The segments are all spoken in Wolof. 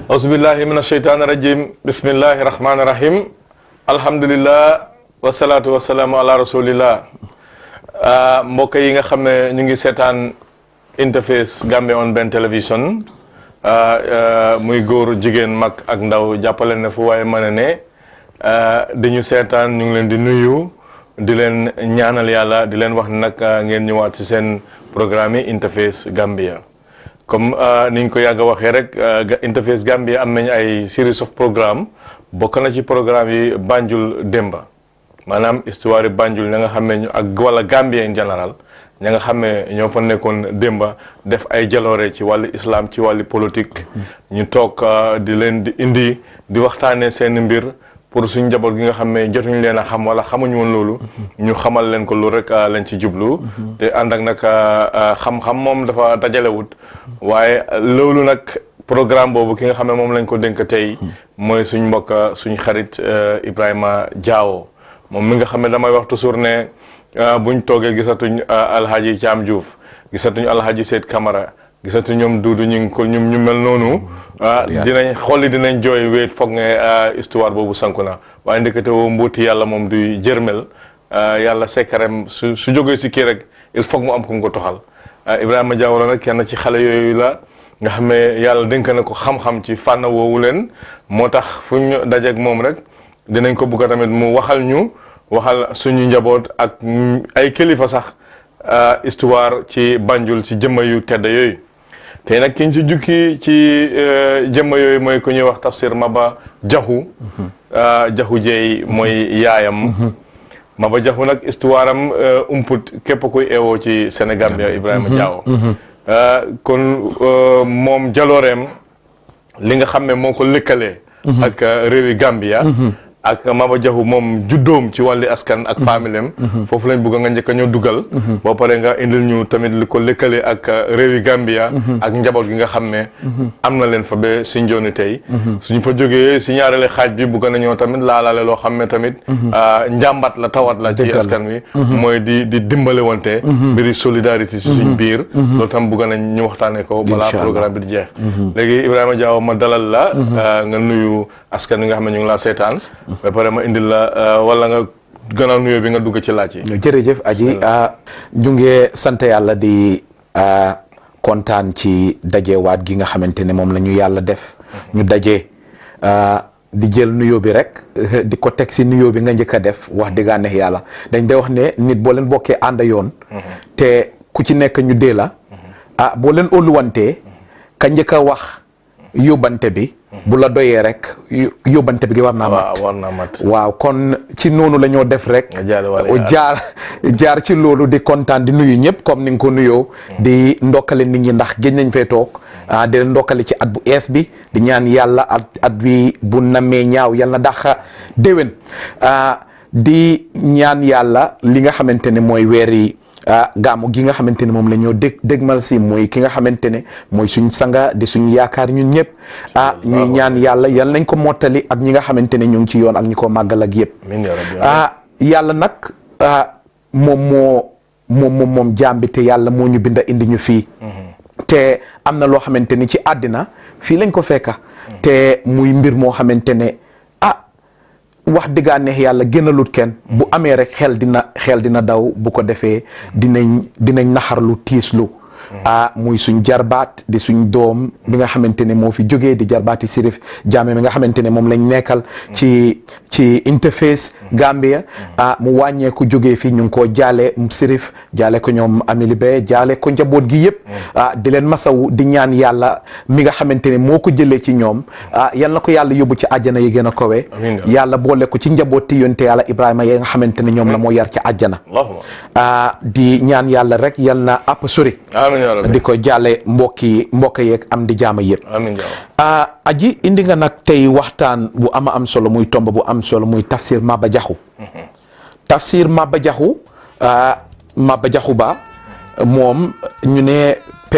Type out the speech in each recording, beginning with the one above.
auzubillahi min asheytaani rajim bismillahi rahmaani rahim alhamdulillah wasalaatu wasalaamu ala rasulillah mbokk yi nga xam ne ñu ngi seetaan interface Gambia on benn télévision muy góor jigéen mag ak ndaw jàppale ne fu waaye mën a ne di ñu seetaan ñu ngi leen di nuyu di leen ñaanal yàlla di leen wax nag ngeen ñëwaat ci seen programme yi interface Gambia comme ni ñu ko yàgg a waxee rek interface Gambia am nañ ay series of programme bokk na ci programme yi Banjul Demba maanaam histoire yi Banjul ña nga xam ne ak wala Gambia in général ña nga xam ne ñoo fa nekkoon Demba def ay jaloore ci wàllu islam ci wàllu politique ñu toog di leen di indi di waxtaanee seen mbir pour suñ njaboot gi nga xam ne jotuñu leen a xam wala xamuñu woon loolu ñu xamal leen ko loolu rek lañ ci jublu te ànd ak nag xam-xam moom dafa dajalewut waaye loolu nag programme boobu ki nga xam ne moom lañ ko dénk tey mooy suñ mbokk suñ xarit Ibrahima Diawo moom mi nga xam ne damay wax toujours ne buñ toogee gisatuñ alhaji Thiam Diouf gisatuñ alhaji Seyd Camara gisatu ñoom duudu ñu ngi ko ñum ñu mel noonu dinañ xolli dinañ jooy wéet foog ne histoire boobu sanku na waaye ndekete woo mbuuti yàlla moom du jërmel yàlla sekkarem su su jógee si kii rek il faut mu am ko ko toxal Ibrahima Diawara nag kenn ci xale yooyu la nga xam ne yàlla dénk na ko xam-xam ci fànn woowu leen moo tax fu ñu dajeeg moom rek dinañ ko bugg tamit mu waxal ñu waxal suñu njaboot ak ay kilifa sax histoire ci Banjul ci jëmma yu tedd yooyu tey nag kiñ ci jukki ci jëmma yooyu mooy ku ñuy wax tafsir Maba Jaxu Jaxu Jeey mooy yaayam Maba Jaxu nag histoire am umput képp kuy eewoo ci Sénégal bi Ibrahima Diawo kon moom jalooreem li nga xam ne moo ko lëkkalee ak réewi Gambia ak Maba Jaxu moom juddoom ci wàlli askan ak familem foofu lañ bëgg nga njëkk a ñëw dugal boo pare nga indil ñu tamit li ko lëkkale ak réewi Gambia ak njaboot gi nga xam ne am na leen fa ba si njooni tey suñ fa jógee si ñaareele xaaj bi bëgg nañoo tamit laalaale loo xam ne tamit njàmbat la tawat la ci askan wi mooy di di dimbale wante mbiri solidarité si suñ biir loolu tam bëgg nañ ñu waxtaane ko balaa programme bi di jeex léegi Ibrahima Diawo ma dalal la nga nuyu askan wi nga xam ne ñu ngi laa seetaan ba pare ma indil la wala nga gannaaw nuyoo bi nga dugg ci laaj yi. jërëjëf aji ñu ngi sant yàlla di kontaan ci dajewaat gi nga xamante ne moom la ñu yàlla def. ñu daje di jël nuyoo bi rek di ko teg si nuyoo bi nga njëkk a def wax dëgg neex yàlla dañ day wax ne nit boo leen bokkee ànd yoon. te ku ci nekk ñu dee la. ah boo leen óoluwantee ka njëkk a wax yóbbante bi. bu la doyee rek yóbbante bi gi war naa mat war naa mat waaw kon ci noonu la ñoo def rek jaar jaar ci loolu di kontaan di nuyu ñëpp comme ni nga ko nuyoo di ndokkale nit ñi ndax géej nañ fay toog di ndokkale ci at bu ees bi di ñaan yàlla at at bi bu namee ñaaw yàlla na daxa déwén di ñaan yàlla li nga xamante ne mooy weer yi gaamu gi nga xamante ne moom la ñoo dég dégmal si mooy ki nga xamante ne mooy suñ sanga di suñ yaakaar ñun ñëpp ah ñuy ñaan yàlla yal nañ ko mottali ak ñi nga xamante ne ñu ngi ci yoon ak ñi ko màggal ak yëpp ah yàlla nag moom moo moom moom moom jàmbi te yàlla moo ñu binda indi ñu fii te am na loo xamante ni ci àddina fii lañ ko fekka te muy mbir moo xamante ne wax dëggaa neex yàlla gënalut kenn bu amee rek xel dina xel dina daw bu ko defee dinañ dinañ naxarlu tiislu ah muy suñ jarbaat di suñ doom bi nga xamante ne moo fi jógee di jarbaati Sirif Jammeh mi nga xamante ne moom lañ nekkal ci ci interface Gambia ah mu wàññeeku jógee fii ñu ngi koo jaale Sirif jaale ko ñoom Amily Be jaale ko njaboot gi yëpp ah di leen masawu di ñaan yàlla mi nga xamante ne moo ko jëlee ci ñoom ah yal na ko yàlla yóbbu ci àjjana yi gën a kowe yàlla boole ko ci njabooti yonte yàlla Ibrahima yi nga xamante ne ñoom la moo yar ci àjjana ah di ñaan yàlla rek yal na àpp sori di ko jàlle mbokki mbokk yeeg am di jaama yëpp aji indi nga nag tey waxtaan bu ama am solo muy tomb bu am solo muy tafsir Maba Jaxu tafsir Maba Jaxu Maba Jaxu Ba moom ñu ne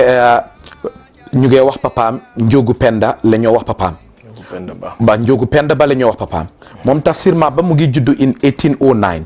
ñu ngee wax papaam njóogu penda la ñoo wax papaam ba njóogu penda ba la ñoo wax papaam moom tafsir Maba mu ngi juddu in 1809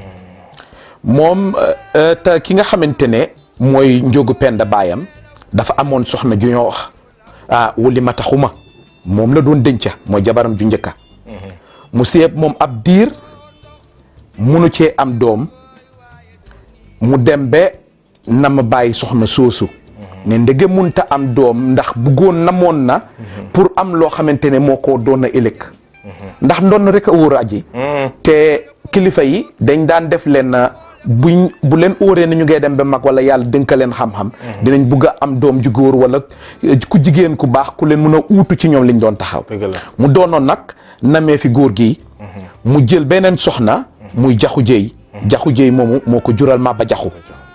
moom te ki nga xamante ne mooy njóogu penda baayam dafa amoon soxna ju ñoo wax ah wuli mata xuma moom la doon denca mooy jabaram ju njëkka mu seeb moom ab diir munu cee am doom mu dem ba na ma bàyyi soxna soosu ne ndege munta am doom ndax buggoon namoon na pour am loo xamante ne moo ko doon a ëllëg ndax ndonn rek a wóor aji te kilifa yi dañ daan def leen buñ bu leen óoree na ñu ngay dem ba mag wala yàlla dënka leen xam-xam dinañ bugg a am doom ju góor wala ku jigéen ku baax ku leen mun a uutu ci ñoom liñ doon taxaw dëgg la mu doonoon nag namee fi góor gi mu jël beneen soxna muy jaxu jëy jaxu jëy moomu moo ko jural Maba Jaxu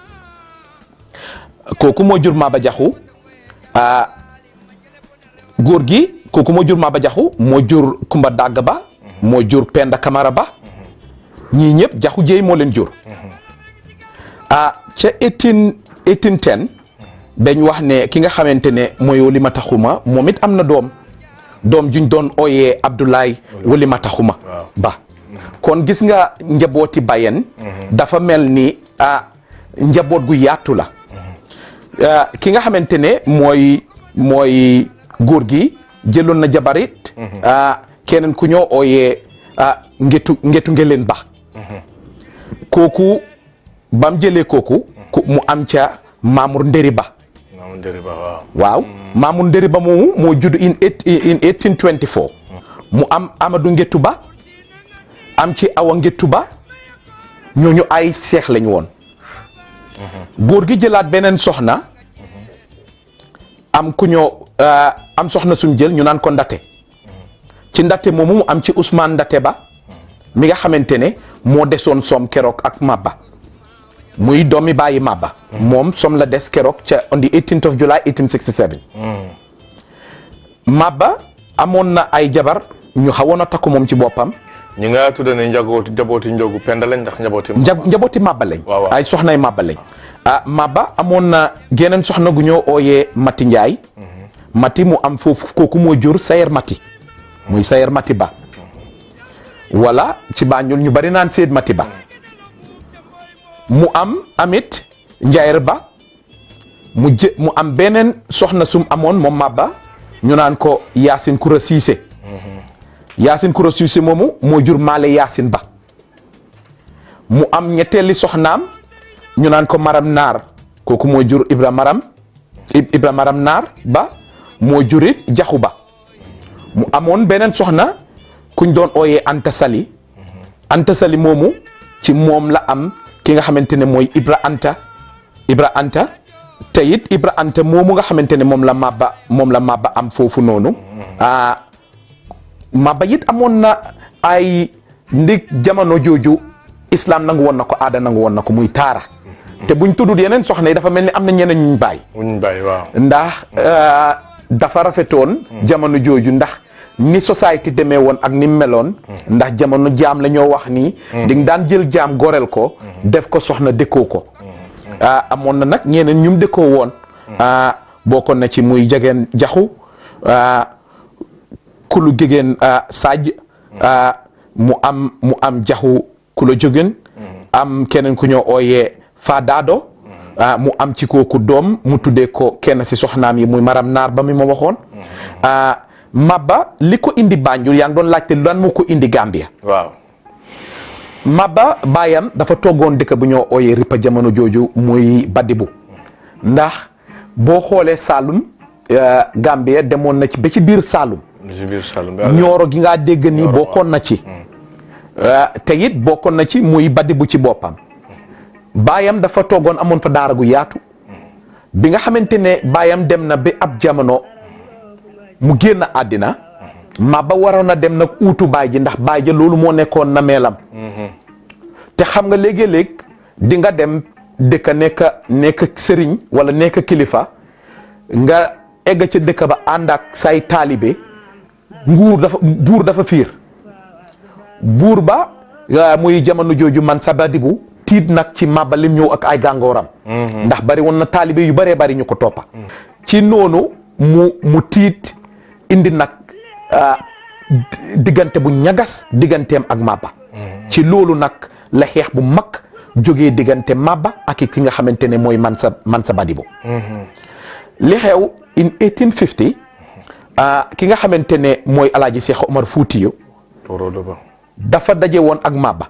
kooku moo jur Maba Jaxu ah góor gi kooku moo jur Maba Jaxu moo jur Kumba Dàgg ba moo jur Penda Kamara ba ñii ñëpp jaxu jëy moo leen jur ah ca eighteen eighteen ten dañ wax ne ki nga xamante ne mooy Walimata Xuma moom it am na doom doom juñ doon ooyee Abdoulaye Walimata Xuma ba kon gis nga njabooti Bayen dafa mel ni ah njaboot gu yaatu la ki nga xamante ne mooy mooy góor gi jëloon na jabarit keneen ku ñoo ooyee ngetu ngetu ngeleen ba kooku bam jëlee kooku mu am ca Mamour Nderi Ba Mamour Nderi Ba waaw waaw Mamour Nderi Ba moomu moo judd in in 1824 mu am Amadou Ngetu Ba am ci Awa Ngetu Ba ñooñu ay seex lañ woon góor gi jëlaat beneen soxna am ku ñoo am soxna suñ jël ñu naan ko ndate ci ndate moomu mu am ci Ousmane Ndate Ba mi nga xamante ne moo desoon soom keroog ak Maba muy doomi bàyyi Maba moom som la des keroog ca on the 18th of July 1867 Maba amoon na ay jabar ñu xawoon a takku moom ci boppam ñi nga tudde ne njabooti njabooti njogu penda lañ ndax njabooti nja njabooti Maba lañ waaw waaw. ay soxnay Maba lañ ah Maba amoon na geneen soxna gu ñoo ooyee Mati Njaay Mati mu am foofu kooku moo jur Sayer Mati muy Sayer Mati Ba wala ci Banjul ñu bari naan Seyd Mati Ba mu am amit Njaayr Ba mu jë mu am beneen soxna sum amoon moom Maba ñu naan ko Yaasin Kura Siise Yaasin Kura Siise moomu moo jur Maale Yaasin Ba mu am ñetteeli soxnaam ñu naan ko Maram Naar kooku moo jur Ibra Maram Ib- Ibra Maram Naar Ba moo jurit Jaxu Ba mu amoon beneen soxna kuñ doon ooyee Anta Sali Anta Sali moomu ci moom la am ki nga xamante ne mooy Ibra Anta Ibra Anta te it Ibra Anta moomu nga xamante ne moom la Maba moom la Maba am foofu noonu ah Maba it amoon na ay ndig jamono jooju islam nangu woon na ko aada nangu woon na ko muy taara te buñ tuddut yeneen soxna yi dafa mel ni am na ñeneen ñu bàyyi wuñ bàyyi waaw ndax euh, dafa rafetoon jamono jooju ndax ni société demee woon ak ni mu meloon ndax jamono jaam la ñoo wax nii di nga daan jël jaam goreel ko def ko soxna dëkkoo ko ah amoon na nag ñeneen ñum dëkkoo woon ah bokkoon na ci muy jegeen jaxu ah kulu jegeen ah Sadj ah mu am mu am jaxu kulo jógeen am keneen ku ñoo ooyee Fadaado ah mu am ci kooku doom mu tuddee ko kenn si soxnaam yi muy maram naar ba mi ma waxoon ah Maba li ko indi Banjul yaa ngi doon laajte lan moo ko indi Gambia waaw Maba baayam dafa toggoon dëkk bu ñoo ooyee ripa jamono jooju muy Badibu ndax boo xoolee Saalum eh, Gambia demoon na ci ba ci biir Saalum lu ci biir Saloum bi ñooro gi ngaa dégg nii bokkoon na ci Eh, te it bokkoon na ci muy Badibu ci boppam baayam dafa toggoon amoon fa daara gu yaatu bi nga xamante ne baayam dem na ba ab jamono mu génn àddina Maba waroon na dem nag uutu baay ji ndax baay ja loolu moo nekkoon na meelam te xam nga léegi-léeg di nga dem dëkk nekk nekk sëriñ wala nekk kilifa nga egg ca dëkk ba ànd ak say taalibe nguur dafa buur dafa fiir buur ba ah, muy jamono jooju man sa badibu tiit nag ci Maba lim ñëw ak ay gàngooram ndax bari woon na taalibe yu baree bari ñu ko toppa ci noonu mu mu tiit indi nag ah, di- diggante bu ñagas digganteem ak Maba ci loolu nag la xeex bu mag jógee diggante Maba ak ki nga xamante ne mooy Mansa Mansa Badibu li xew in 1850 ah, ki nga xamante ne mooy alaaji Cheikh Omar Foutiyu Torodo ba. dafa daje woon ak Maba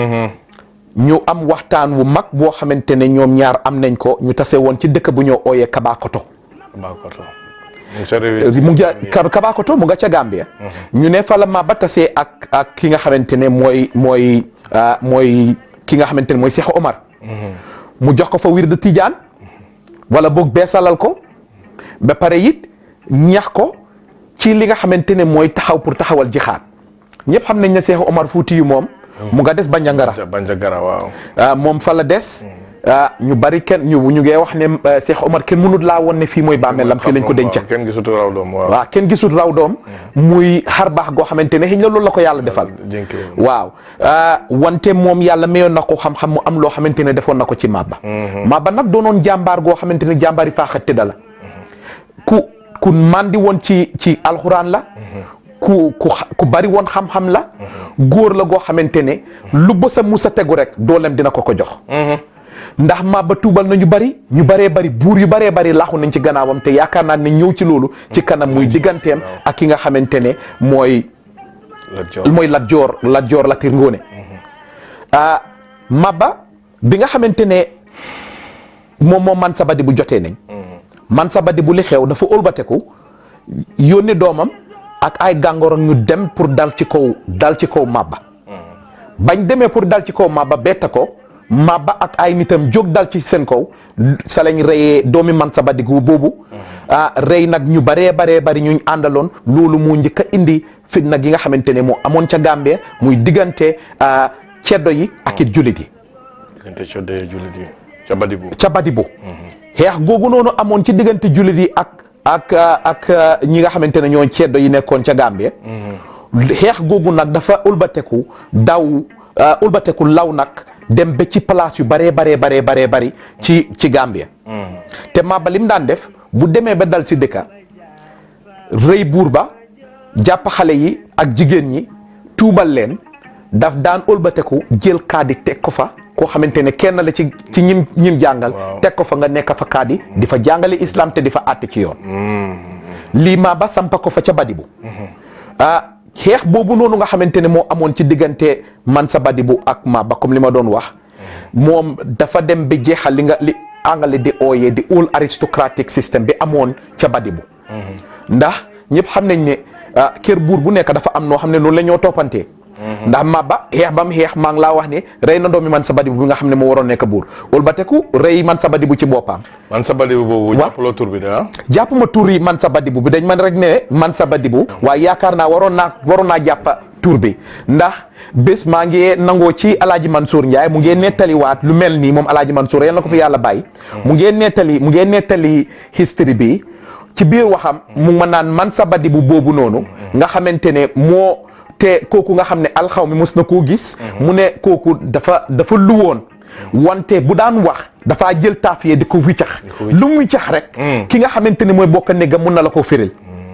ñu am waxtaan wu mag boo xamante ne ñoom ñaar am nañ ko ñu tase woon ci dëkk bu ñoo ooyee Kabakoto Bakoto. mu ngi sa réew mu ngi ca Kabakoto mu nga ca Gambia ñu ne fa la Maba tasee ak ak ki nga xamante ne mooy mooy ah, mooy ki nga xamante ne mooy Cheikh Omar mu jox ko fa wirde Tijaan wala boog beesalal ko ba pare it ñax ko ci li nga xamante ne mooy taxaw pour taxawal jixaat ñëpp xam nañ ne Cheikh Omar Fouti yu moom mu nga des Bandiagara Bandiagara waaw. ah moom fa la des ah ñu bari kenn ñu ñu ngee wax ne eh, Cheikh Omar kenn mënut laa woon ne fii mooy bàmmeelam fii lañ ko denca kenn gisatu raw doom waaw. waaw kenn gisul raw doom muy xar baax goo xamante ne xëy na loolu la ko yàlla defal jénki waaw ah, wante moom yàlla mayoon na ko xam-xam mu am loo xamante ne defoon na ko ci Maba Maba nag doonoon jàmbaar goo xamante ne jàmbaari faaxa tëdda la ku ku mandi woon ci ci alxuraan la ku ku xa- ku bari woon xam-xam la góor la goo xamante ne lu bësa musa tegu rek dooleem dina ko ko jox ndax Maba tuubal na ñu bari ñu baree bari buur yu baree bari laaxu nañ ci gannaawam te yaakaar naa ne ñëw ci loolu ci kanam muy digganteem ak ki nga xamante ne mooy la jox mooy Lat Joor Lat Joor Latir Ngoone ah Maba bi nga xamante ne moom moom man sabadi bu jotee nañ man sabadi bu li xew dafa ëlbateku yónni doomam ak ay gàngoro ñu dem pour dal ci kaw dal ci kaw Maba bañ demee pour dal ci kaw Maba betta ko Maba ak ay nitam jóg dal ci seen kaw sa lañ reyee doomi man sabadi gu boobu ah rey nag ñu baree baree bari ñu àndaloon loolu moo njëkk a indi fitna gi nga xamante ne moo amoon ca Gambie muy diggante ah, ceddo yi ak it jullit yi diggante coddee jullit yi ca Badibu. ca Badibu xeex googu noonu amoon ci diggante jullit yi ak ak ah, ak ah, ñi nga xamante ne ñoo ceddo yi nekkoon ca Gambie xeex googu nag dafa ulbateku daw ah, ulbateku law nag dem ba ci place yu baree baree baree baree bari ci ci Gambie te Maba lim daan def bu demee ba dal si dëkka rëy buur ba jàpp xale yi ak jigéen ñi tuubal leen daf daan ëlbateku jël kaadi teg ko fa koo xamante ne kenn la ci ci ñim ñim jàngal Waaw. teg ko fa nga nekk fa kaadi di fa jàngale islam te di fa àtte ci yoon lii Maba sampa ko fa ca Badibu ah xeex boobu noonu nga xamante ne moo amoon ci diggante Mansa Badibu ak Maba comme li ma doon wax moom dafa dem ba jeexal li nga li angale di ooyee di all aristocratic system bi amoon ca Badibu ndax ñëpp xam nañ ne ah, kër buur bu nekk dafa am noo xam ne noonu la ñoo toppantee ndax Maba xeex ba mu xeex maa ngi laa wax ne rey na doomi Mansa Badibu bi nga xam ne moo waroon nekk buur wala ba teku rey Mansa Badibu ci boppam man sa Badibu boobu. Waaw. jàppaloo tur bi de ah. jàpp ma tur yi man sa badibu bi dañ man rek ne man sa badibu waaye yaakaar naa waroon naa waroon naa jàppa tur bi ndax bés maa ngi nangoo ci alaaji Mansour Ndiaye mu ngi nettaliwaat lu mel nii moom alaaji Mansour yal na ko fi yàlla bàyyi mu ngi nettali mu ngi nettali history bi ci biir waxam mu ma naan man sa badibu boobu noonu nga xamante ne moo te kooku nga xam ne alxaw mi mos na koo gis mu ne kooku dafa dafa luwoon wante bu daan wax dafaa jël taafiye di ko wiccax lu mu wiccax rek ki nga xamante ne mooy bokk néegam mun na la ko firil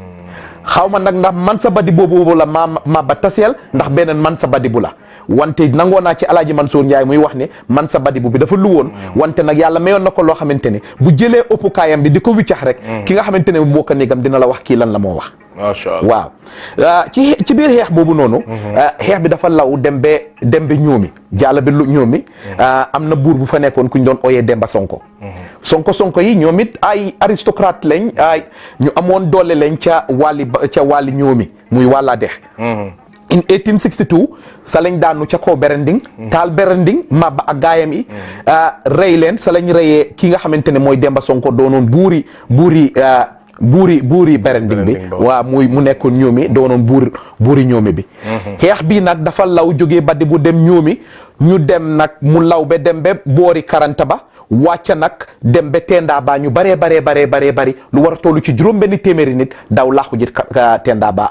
xaw ma nag ndax man sa badi boobu la ma ma ba taseel ndax beneen man sa badi bu la wante nangoo naa ci alaaji Mansour Ndiaye muy wax ne man sa badi bu bi dafa lu woon wante nag yàlla mayoon na ko loo xamante ne bu jëlee ëppukaayam bi di ko wiccax rek ki nga xamante ne bu bokk néegam dina la wax kii lan la moo wax macha allah waaw ah, ci ci biir xeex boobu noonu ah, xeex bi dafa law dem ba dem ba ñoomi jaala bi lu ñoomi ah, am na buur bu fa nekkoon ku ñu doon ooyee Demba Sonko Sonko Sonko yi ñoom it ay aristocrate lañ ay ñu amoon doole lañ ca wàlli ba- ca wàlli ñoomi muy wàllaa dex in 1862 sa lañ daanu ca kaw Berending taal Berending Maba ak gaayam yi ah, rey leen sa lañ reyee ki nga xamante ne mooy Demba Sonko doonoon buuri buuri ah, buuri buuri Berending bi Berending ba. waaw muy mu nekkoon ñoomi doonoon buur buuri ñoomi bi xeex bii nag dafa law jógee baddi bu dem ñoomi ñu dem nag mu law ba dem ba boori karanta ba wàcca nag dem ba tenda ba ñu baree baree baree baree bari lu war a toll ci juróom benn téeméeri nit daw laaxu ji ka- ka- tenda ba aji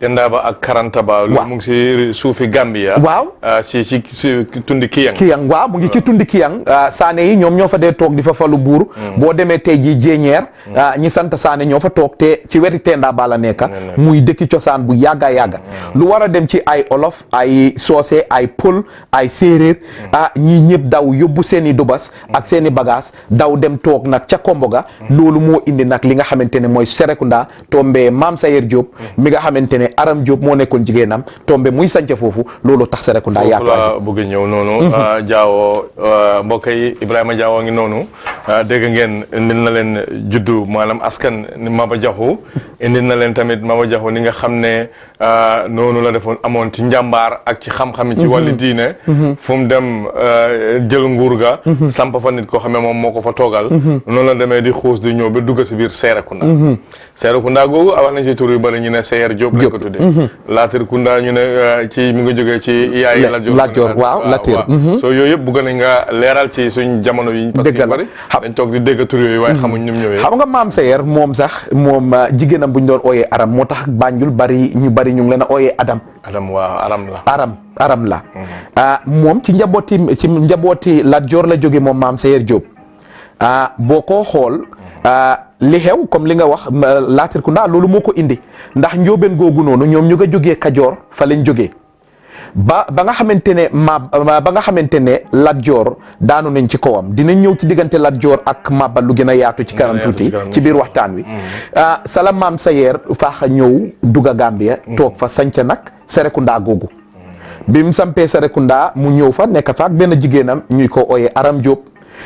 Tendaba ak Karantaba loolu Waaw. mu ngi si suufi Gambia Waaw. ah, si si si tundi Kiyang Kiyang waaw mu ngi ci tundi Kiyang ah, Saane yi ñoom ñoo fa dee toog di fa falu buur boo demee tey jii jéeñeer ah, ñi sant Saane ñoo fa toog te ci weti Tenda ba la nekka muy dëkki cosaan bu yàgga yàgga lu war a dem ci ay olof ay soose ay pël ay séeréer ah ñii ñëpp daw yóbbu seen i dubas ak seen i bagage daw dem toog nag ca Komboga loolu moo indi nag li nga xamante ne mooy Serekunda tombe Maam Sayer Diop mi nga xamante ne Aram Diop moo nekkoon jigéenam tombe muy sanca foofu loolu tax Serekunda foofu yaatu la bëgg a ñëw noonu ah, Jaawo ah, mbokk yi Ibrahima Jaawo ngi noonu ah, dégg ngeen indil na leen juddu maanaam askan ni Maba Jaxu indil na leen tamit Maba Jaxu ni nga xam ne ah, noonu la defoon amoon ci njàmbaar ak ci xam-xam ci wàllu diine fu mu dem ah, jël nguur ga samp fa nit koo xam ne moom moo ko fa toogal noonu la demee di xuus di ñëw ba dugg si biir Serekunda Serekunda googu wax nañ ci tur yu bëri ñu ne Seyer Diop lañ ko tuddee Latir Kunda ñu ne ah, ci mi ngi jógee ci yaay La- Lat Joor Lat Joor, waaw, Latir. soo yooyu yëpp bëgg nañ nga leeral ci suñ jamono yi parce que Dëgg la. ñu bëri Xam- dañ toog di dégg tur yooyu waaye xamuñ ñu mu ñëwee xam nga maam Sayer moom sax moom ah, jigéenam bu ñu doon ooyee aram moo tax Banjul bari ñu bari ñu ngi leen a ooyee Adam Adam waaw aram la aram aram la ah moom ci njabooti ci njabooti Lat Joor la jóge moom maam Sayer Diop ah boo ko xool ah, li xew comme li nga wax ma- Latir Kunda loolu moo ko indi ndax njóobeen googu noonu ñoom ñu nga jógee Kajoor fa lañ jógee ba ba nga xamante ne ma ba nga xamante ne Lat Joor daanu nañ ci kawam dinañ ñëw ci diggante Lat Joor ak Maba lu gën a yaatu ci kanam yaatu ci tuuti kanam. ci biir waxtaan wi ah sala maam Sayer faaxa ñëw dugga Gambia toog fa sanca nag Serekunda googu bi mu sampee Serekunda mu ñëw fa nekk fa ak benn jigéenam ñuy ko ooyee Aram Diop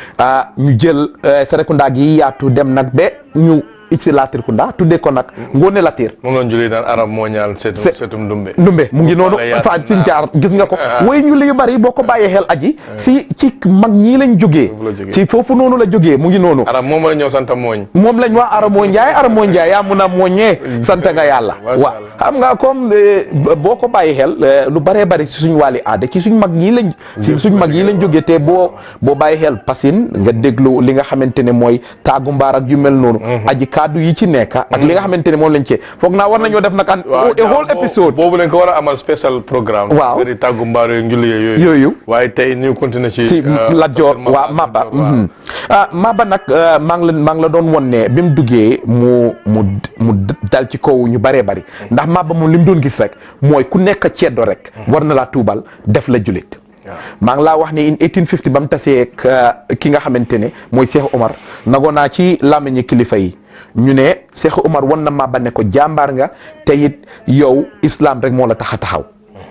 ah ñu jël eh, Serekunda gi yaatu dem nag ba ñu icsi Latrikunda tuddee ko nag Ngoone Latir moom lañ julli daan arab moo ñaan seetum Se- seetum ndumbe ndumbe mu ngi noonu Wala yaatu fa sin jaar gis nga ko Ah. way ñu li yu bari boo ko bàyyee xel aji si ci mag ñii lañ jógee Foofu la jógee. ci foofu noonu la jógee mu ngi noonu arab moom la ñëw santa mooñ moom lañ wax Aramoo Njaay Aramoo Njaay yaa mun a mooñee sant nga yàlla Masha waaw Allah. xam nga comme eh, b- boo ko bàyyi xel eh, lu bëree bëri si suñ wàlli aada ci suñ mag ñii lañ si suñ mag yi lañ jógee te boo boo bàyyi xel pasin nga déglu li nga xamante ne mooy taagu mbaar ak yu mel noonu aji kaddu yi ci nekk ak li nga xamante ne moom lañ cee foog naa war nañoo def nag an a whole jaa- épisode boobu lañ ko war a amal special programme Waaw. bëri tàggu mbaar yooyu njulli yooyu Yooyu. waaye tey ñu continuer ci ci euh, Lat Joor Maba- waa Maba Lat Joor, waaw. mhm. ah Maba nag euh, maa ngi la maa ngi la doon won ne bi mu duggee mu mu mu dal ci kaw ñu bëree bëri ndax Maba moom li mu doon gis rek mooy ku nekk ceddo rek war na laa tuubal def la julit maa ngi laa wax ne in 1850 ba mu tasee ak euh, ki nga xamante ne mooy Cheikh Omar nagoo naa ci làmmiñi kilifa yi ñu ne Cheikh Omar wan na Maba ne ko jàmbaar nga te it yow islam rek moo la tax a taxaw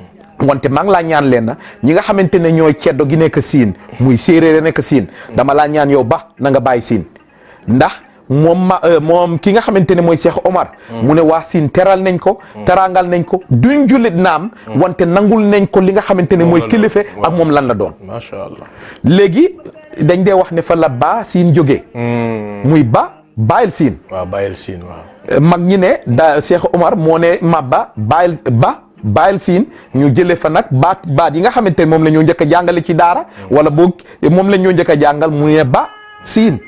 wante maa ngi laa ñaan leen na ñi nga xamante ne ñooy ceddo gi nekk siin muy séeréer nekk siin dama laa ñaan yow ba na nga bàyyi siin ndax moom ma euh, moom ki nga xamante ne mooy Cheikh Omar mu ne waa siin teral nañ ko teraangal nañ ko duñ jullit naam wante nangul nañ ko li nga xamante ne mooy la doon, kilife waaw. ak moom lan la doon macha allah léegi dañ dee wax ne fa la baa siin jógee muy ba bàyyil siin waaw bàyyil siin waaw mag ñi ne da Cheikh Omar moo ne Maba bàyyil ba bàyyil siin ñu jëlee fa nag baat baat yi nga xamante ne moom la ñoo njëkk a jàngale ci daara wala boog moom la ñoo njëkk a jàngal mu ne ba siin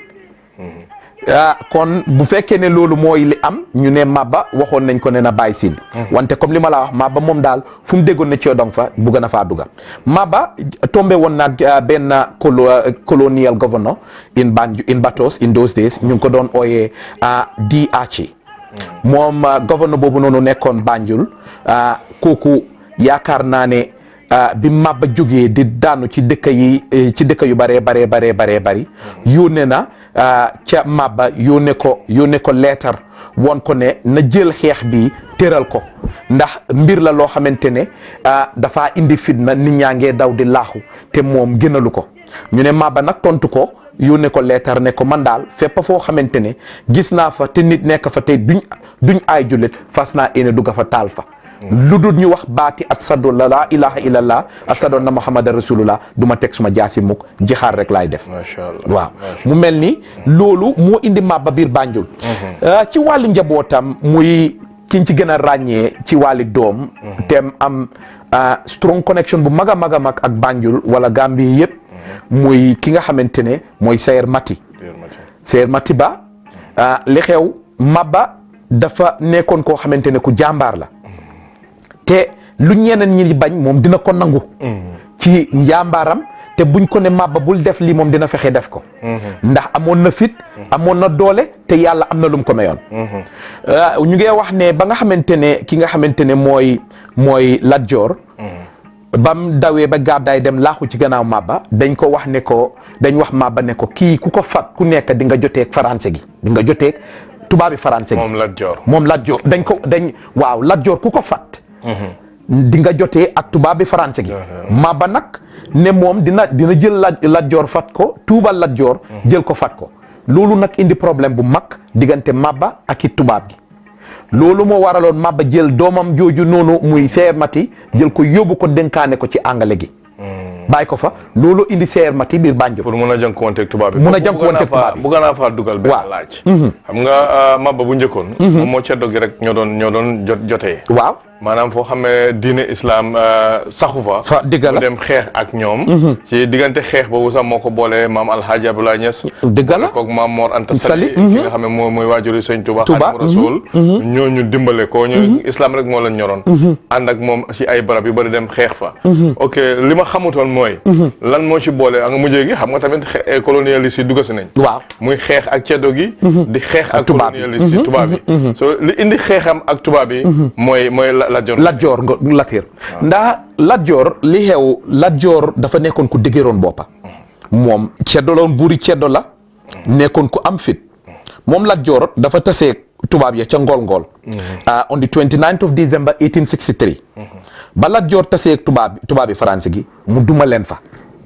ah kon bu fekkee ne loolu mooy li am ñu ne Maba waxoon nañ ko ne na bàyyi siin wante comme li ma la wax Maba moom daal fu mu déggoon ne coodong fa bugg na faa dugga Maba tombé woon nag ah, benn colo colonial governor in Banjul in Batos in those days ñu ngi ko doon ooyee ah, di Achi moom ah, governor boobu noonu nekkoon Banjul ah, kooku yaakaar naa ne ah, bi Maba jógee di daanu ci dëkk yi eh, ci dëkk yu baree baree baree baree bari yónnee na ah, ca Maba yónnee ko yónnee ko leetar woon ko ne na jël xeex bi tëral ko ndax mbir la loo xamante ne ah, dafa indi fitna nit ñaa ngee daw di laaxu te moom gënalu ko ñu ne Maba nag tontu ko yónnee ko leetar ne ko man daal fépp foo xamante ne gis naa fa te nit nekk fa te duñ duñ ay jullit fas naa yéene dugg fa taal fa lu dul ñu wax baati asadu la laa ilaha illallah asadu na muhammadan rasulullah du ma teg suma jaasi mukk jixaar rek laay def macha allah waaw mu mel ni loolu moo indi Maba biir Banjul ah, ci wàllu njabootam muy kiñ ci gën a ràññee ci wàlli doom tem am ah, strong connection bu mag a mag a mag ak Banjul wala Gambie yëpp muy ki nga xamante ne mooy Sayer Mati Biir Mati. Sayer Mati ba ah, li xew Maba dafa nekkoon koo xamante ne ku jàmbaar la te lu ñeneen ñi bañ moom dina ko nangu ci njàmbaaram te buñ ko ne màbba bul def lii moom dina fexe def ko ndax amoon na fit amoon na doole te yàlla am na lu mu ko mayoon ñu ngi wax ne ba nga xamante ne ki nga xamante ne mooy mooy Lat Joor bam dawee ba gàddaay dem laaxu ci gannaaw màbba dañ ko wax ne ko dañ wax màbba ne ko kii ku ko fat ku nekk di nga joteeg français gi di nga joteeg tubaabi français gi moom Lat Joor moom Lat Joor dañ ko dañ waaw Lat Joor ku ko fat di nga jotee ak tubaabi français gi màbba nag ne moom dina dina jël Lat Lat Joor fat ko tuubal Lat Joor jël ko fat ko loolu nag indi problème bu mag diggante màbba ak i tubaab gi loolu moo waraloon màbba jël doomam jooju noonu muy seer mati jël ko yóbbu ko dénkaane ko ci angale gi bàyyi ko fa loolu indi seer mati biir Banjul pour mun a jànkuwanteeg tubaab bi Mun a jànkuwanteeg tubaab bi. bu gën a faa dugal benn Waaw. laaj xam nga mabba bu njëkkoon moom moo ceddo gi rek ñoo doon ñoo doon jot jotee waaw maanaam foo xam ne diine islam saxu fa fa dëgg la mu dem xeex ak ñoom ci diggante xeex boobu sax moo ko boolee maam alhaaji Abdoulaye Niass dëgg la koog maam Mor Anta Sali, Sali ki nga xam ne moo mooy waajuri sëñ Touba Touba, Xaadimu Rasuul ñooñu dimbale ko ñu islam rek moo leen ñoroon ànd ak moom ci ay barab yu bëri dem xeex fa ok li ma xamutoon mooy lan moo ci boole ak mujjee gi xam nga tamit xe- colonialiste yi dugga si nañ waaw muy xeex ak ceddo gi di xeex ak tubaab yi. colonialiste yi tubaab yi so li indi xeexam ak tubaab yi mooy mooy la la jor Lat Joor nga Latir ndax Lat Joor li xew Lat Joor dafa nekkoon ku dëgëroon boppa moom ceddo la woon buuri ceddo la nekkoon ku am fit moom Lat Joor dafa tasee tubaab ya ca ngool-ngool ah on the 29th of December 1863 ba Lat Joor tasee tubaab tubaabi France gi mu duma leen fa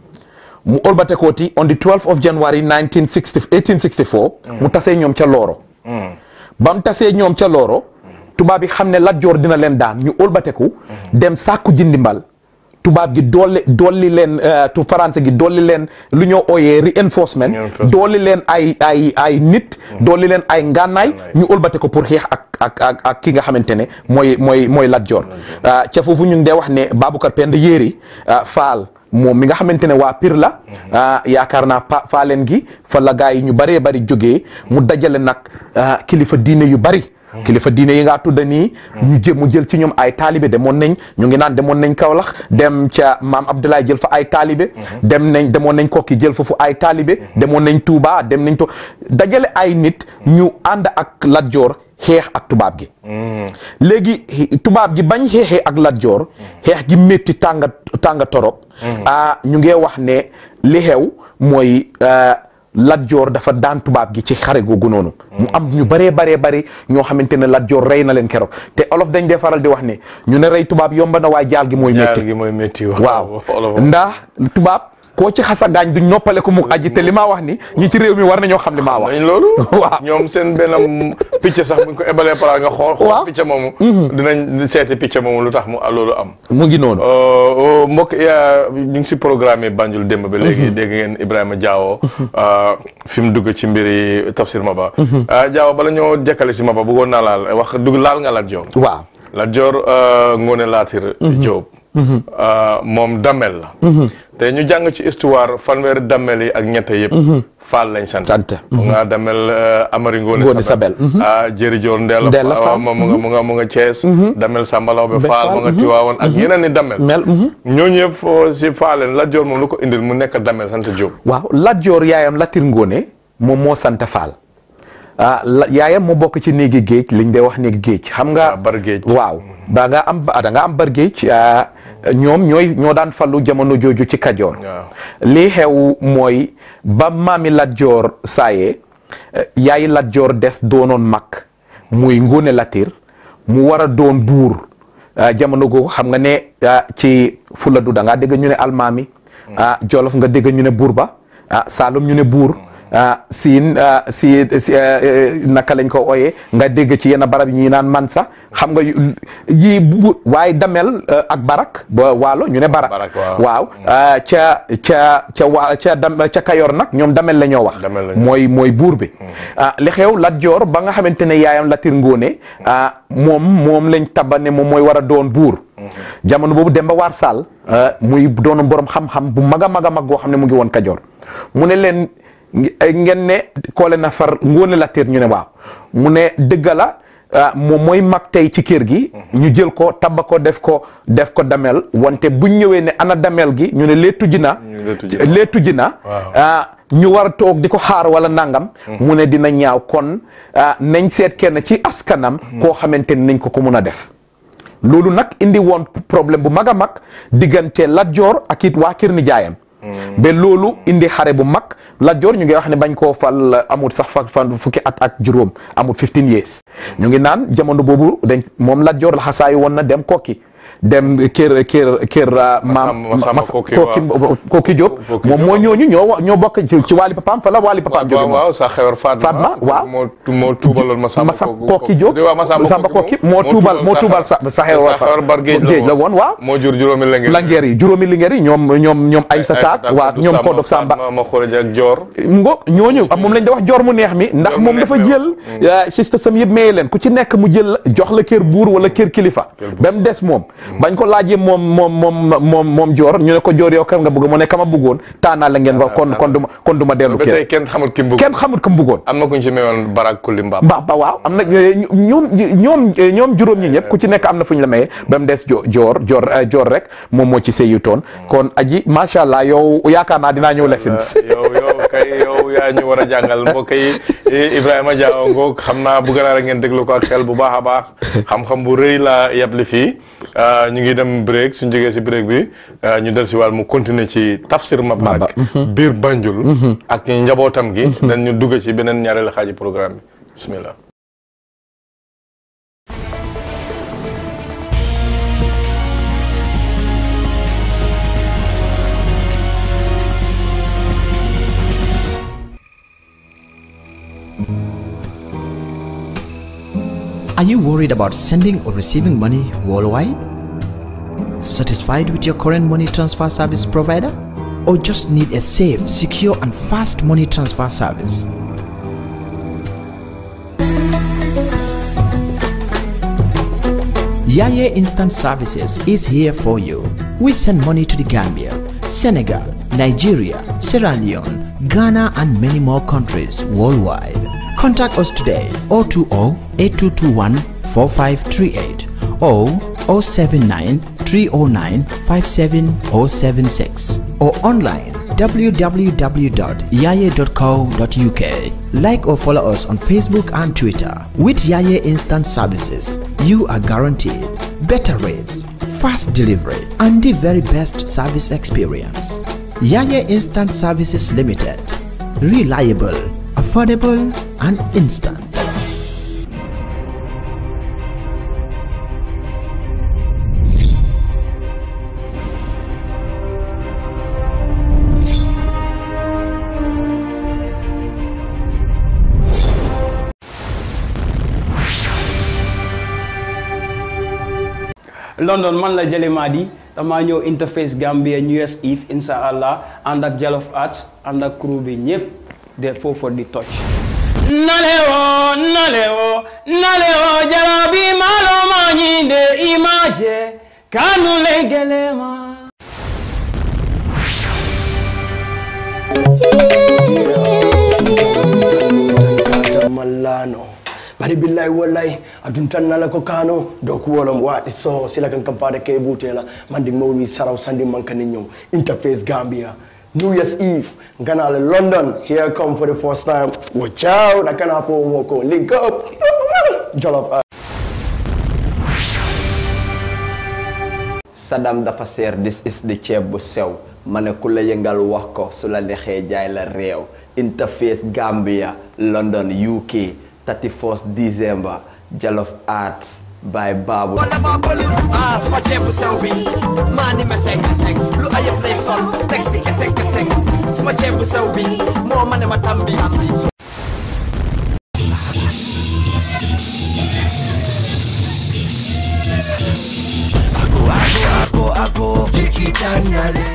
mu olbate kooti on the 12th of January 1960 1864 mu tasee ñoom ca Looro ba mu tasee ñoom ca Looro tubaab yi xam ne Lat Joor dina leen daan ñu ëlbateku dem sàkku ji ndimbal tubaab gi dolli dolli leen euh, tu français gi dolli leen lu ñoo ooyee reinforcement Reinforcement. dolli leen ay ay ay nit dolli leen ay ngànnaay ñu ëlbate ko pour xeex ak ak ak ak ki nga xamante ne mooy mooy mooy Lat Joor ah, ca foofu ñu ngi dee wax ne Baboucarr Penda Yéeri ah, Faal moom mi nga xamante ne waa Pire la ah, yaakaar naa pa faaleen gi fa la gaa yi ñu bëree bëri jógee mu dajale nag ah, kilifa diine yu bëri kilifa diine yi ngaa tudda nii ñu jël mu jël ci ñoom ay taalibe demoon nañ ñu ngi naan demoon nañ Kaolack dem ca maam Abdoulaye jël fa ay taalibe dem nañ demoon nañ Kokki jël fa fu ay taalibe demoon nañ Touba dem nañ to dajale ay nit ñu ànd ak Lat Joor xeex ak tubaab gi léegi tubaab gi bañ xeexee ak Lat Joor xeex gi métti tànga tànga torop ah ñu ngee wax ne li xew mooy ah, Lat Joor dafa daan tubaab gi ci xare googu noonu mu am ñu bëree baree bëri ñoo xamante ne Lat Joor rey na leen keroog te olof dañ dee faral di wax ne ñu ne rey tubaab yomba na waaye jaal gi mooy métti jaar gi mooy métti waaw olof ndax tubaab koo ci xasa gaañ duñ noppale ko mu aji te li maa wax ni ñi ci réew mi war nañoo xam li maa wax nañ loolu waaw ñoom seen benn picc sax buñ ko ebalee palaas nga xool xool Waaw. picc moomu dinañ seeti picc moomu lu tax mu loolu am mu ngi noonu Euh, mbokk yaa ñu ngi si programme Banjul démb ba léegi dégg ngeen Ibrahima Diawo fi mu dugg ci mbiri Tafsir Maba ah Diawo bala ñoo jekkale si Maba bëggoon naa laal wax dugg laal nga Lat Joor waaw Lat Joor euh, Ngoone Laatir Jóob euh, moom dammel la te ñu jàng ci histoire fanweeri dammel yi ak ñette yëpp Faal lañ sant Sant. mu nga dammel euh, Amari Ngoone Ngoone Sabel. ah Jëri Joor Ndeela Ndeela Faal. mu nga mu nga mu nga Cees dammel Sambalaw be Be Faal mu nga Faal. Tiwaawoon ak yeneen ni dammel mel mhm. ñooñu yëpp foo si faaleen Lat Joor moom lu ko indil mu nekk damel sant Jóob waaw Lat Joor yaayam Latir Ngoone moom moo sant Faal ah la- yaayam moo bokk ci néegi géej liñ dee wax néegi géej xam nga Ah, bar géej. waaw da nga am da nga am bar géej ah, ñoom ñooy ñoo daan fallu jamono jooju ci Kajoor waaw lii xew mooy ba maami Lat Joor saayee eh, yaayi Lat Joor des doonoon mag muy Ngoone Latir mu war a doon buur ah, jamono googu xam nga ne ah, ci Fuladu da ngaa dégg ñu ne almaami ah Jolof nga dégg ñu ne buur ba ah Saalum ñu ne buur ah siin ah, si si eh, eh, naka lañ ko ooyee nga dégg ci yenn barab yi ñuy naan mansa xam nga yu- yii bu waaye damel eh, ak barak ba waalo ñu ne barak Barak, waaw. waaw ah, ca ca ca waa ca dam ca Kayor nag ñoom damel la ñoo wax Damel la ñoo mooy mooy buur bi ah li xew Lat Joor ba nga xamante ne yaayam Latir Ngoone ah moom moom lañ taba ne moom mooy war a doon buur jamono boobu Demba War Sall ah, muy doon borom xam-xam bu mag a mag a mag goo xam ne mu ngi woon Kajoor mu ne leen nge- ngeen ne koole na far Ngoone Latir ñu ne waaw mu ne dëgg la moom mooy mag tey ci kër gi ñu jël ko tabba ko def ko def ko damel wante buñ ñëwee ne ana damel gi ñu ne leetu ji na leetu ji na ñu war a toog di ko xaar wala nangam mu ne dina ñaaw kon nañ seet kenn ci askanam koo xamante ni nañ ko ko mun a def loolu nag indi woon problème bu mag a mag diggante Lat Joor ak it waa kër nijaayam ba loolu indi xare bu mag Lat Joor ñu ngi wax ne bañ koo fal amul sax fa fan fukki at ak juróom amul 15 years ñu ngi naan jamono boobu dañ moom Lat Joor la xasaayu woon na dem kokki dem kër kër kër maam kooki kooki Diop moom moo ñooñu ñoo ñoo bokk ci waali papaam fa la waali papaam jóge waaw sa xewar Fatma waaw moo moo tuubaloon ma samba kooki Diop samba kooki moo tuubal moo tuubal sa sa xewar bar géej la woon waaw moo jur juróomi lingeer lingeer yi juróomi lingeer yi ñoom ñoom ñoom ay sa taat waaw ñoom kodok samba ma xoreja ak joor ngo ñooñu moom lañ da wax joor mu neex mi ndax moom dafa jël sista sam yëpp maye leen ku ci nekk mu jël jox la kër buur wala kër kilifa ba mu des moom bañ ko laajee moom moom moom moom moom joor ñu ne ko joor yow kër nga bëgg mu ne kama bëggoon taanaa la ngeen ko kon kon duma kon du ma dellu ba tey kenn xamul ki mu bëgg kenn xamul ki mu bëggoon am na ku ñu ci mayoon barak kulli mbaam mbaa ba waaw am na ñoom ñoom ñoom juróom ñi ñëpp ku ci nekk am na fu ñu la maye ba mu des joor joor joor rek moom moo ci sëyu toon kon aji macha allah yow yaakaar naa dinaa ñëw lessons yow yow kay yow yaa ñu war a jàngal mbokk yi Ibrahima Diaw ngoog xam naa bëgg naa rek ngeen déglu ko ak xel bu baax a baax xam-xam bu rëy la yabli fii ñu ngi dem break suñ jógee si break bi ñu del si wàll mu continuer ci tafsir Maba biir Banjul ak njabootam gi dañ ñu dugg ci beneen ñaareelu xaaji programme bi bismillah Are you worried about sending or receiving money worldwide? Satisfied with your current money transfer service provider? Or just need a safe, secure, and fast money transfer service? Yaya Instant Services is here for you. We send money to the Gambia, Senegal, Nigeria, Sierra Leone, Ghana, and many more countries worldwide. Contact us today 020 8221 4538 or 079 309 57076 or online www.yaye.co.uk. Like or follow us on Facebook and Twitter. With Yaye Instant Services, you are guaranteed better rates, fast delivery, and the very best service experience. Yaye Instant Services Limited. Reliable, affordable, and instant. London man la Jali Madi dama ñëw interface Gambia New Year's Eve insha allah ànd ak Jollof Arts ànd ak crew bi ñëpp de foofu di toj nalewo nalewo nalewo jarabi malo mañinde imaje kanu legelema mallano bari billahi wallahi adun tan nala ko kano do ko wolom waati so sila kan kampade ke butela mandi mawli saraw sandi man kan ñew interface gambia new year's eve ngana le london here come for the first time watch out akana fo moko link up jollof Sadam dafa seer this is the ceeb bu sew ma ne ku la yëngal wax ko su la neexee jaay la réew interface Gambia London UK 31st December Jollof Arts by Babu ah suma ceeb bu sew bi maa ni meseng meseng lu ayëf lay sol teg si keseng keseng suma ceeb bu sew bi moo ma ne ma tambi ako ako ako jikitanyale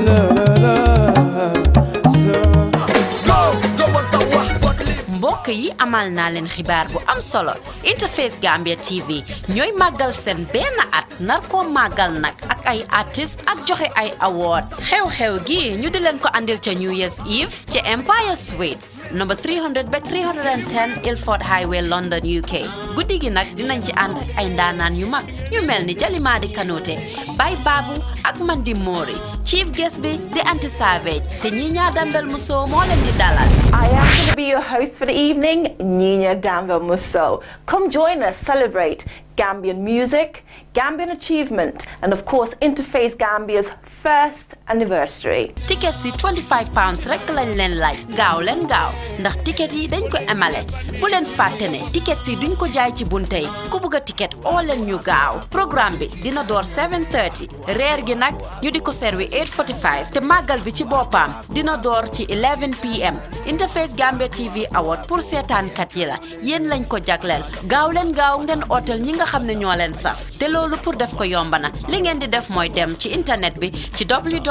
Sauce, gëmal sa wax bot li mbokk yi amal naa leen xibaar bu am solo Interface Gambia TV ñooy màggal seen benn at nar koo màggal nag ak ak ay artistes ak joxe ay award xew-xew gi ñu di leen ko andil ca New Year's Eve ci Empire Suites number 300 ba 310 Ilford Highway London UK guddi gi nag dinañ ci ànd ak ay ndaanaan yu mag ñu mel ni Jalimaadi Kanouté Bay Babu ak Mandi Mori chief guest bi di Anti Savage te ñi ñaa dambel mu soo moo leen di dalal I am going to be your host for the evening, Nina Danville Musso. Come join us, celebrate Gambian music, Gambian achievement, and of course, Interface Gambia's first anniversary. ticket si 25 pounds rek lañ leen laaj gaaw leen gaaw ndax ticket yi dañ ko emale bu leen fàtte ne ticket si duñ ko jaay ci bunte yi ku bëgg a ticket oo leen ñu gaaw programme bi dina door 7:30 reer gi nag ñu di ko servi 8:45 te màggal bi ci boppam dina door ci 11 pm Interface Gambia TV Award pour seetaankat yi la yéen lañ ko jagleel gaaw leen gaaw ngeen ootel ñi nga xam ne ñoo leen saf te loolu pour def ko yomba na li ngeen di def mooy dem ci internet bi ci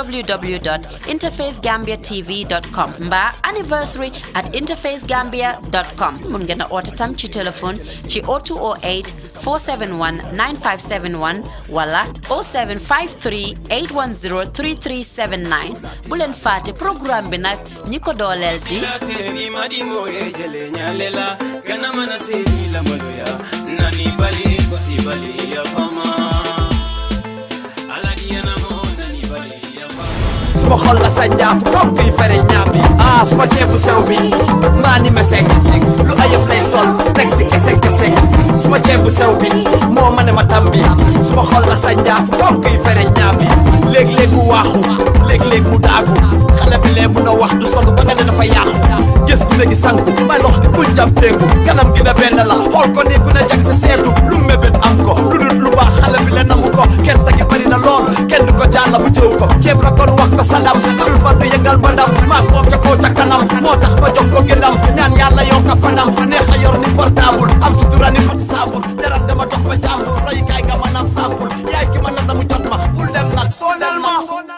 www.interfacegambiatv.com mbaa anniversary at interfacegambia.com mun ngeen a oote tam ci téléphone ci 0208 471 9571 wala 0753 810 3379 bu leen faate programme bi nag ñi ko dooleel di Teri madimo e jele nyalela kana mana se la maloya nani bali ko si bali ya fama ala diana mo nani bali ya fama suma xol la sa njaaf comme kuy fere ñaam bi ah suma ceebu sew bi maa ni mesek lu ayëf lay sol teg si kese kese suma ceebu sew bi moo ma ne ma tam bi suma xol la sa njaaf comme kuy fere ñaam bi léeg-léeg mu waaxu léeg-léeg mu daagu xale bi lee mun a wax du solu ba nga ne dafa yaaxu gës gu léegi sanku may lox bul jam péngu kanam gi ne benn la xool ko ni ku ne jag sa seetu lu mébét am ko lu dul lu baax xale bi le namu ko kersa gi bari na lool kenn du ko jàlla bu jëw ko ceeb la kon wax ko sadam dul ba du yëngal ba ndam maak moom ca kaw ca kanam moo tax ma jox ko gënam ñaan yàlla yow ka fanam neex a yor ni portable am sutura ni fati saabul jarat dama dox ba jàmbur royukaay nga manam sampul yaay ki ma nata mu jot ma bul dem nag sonal ma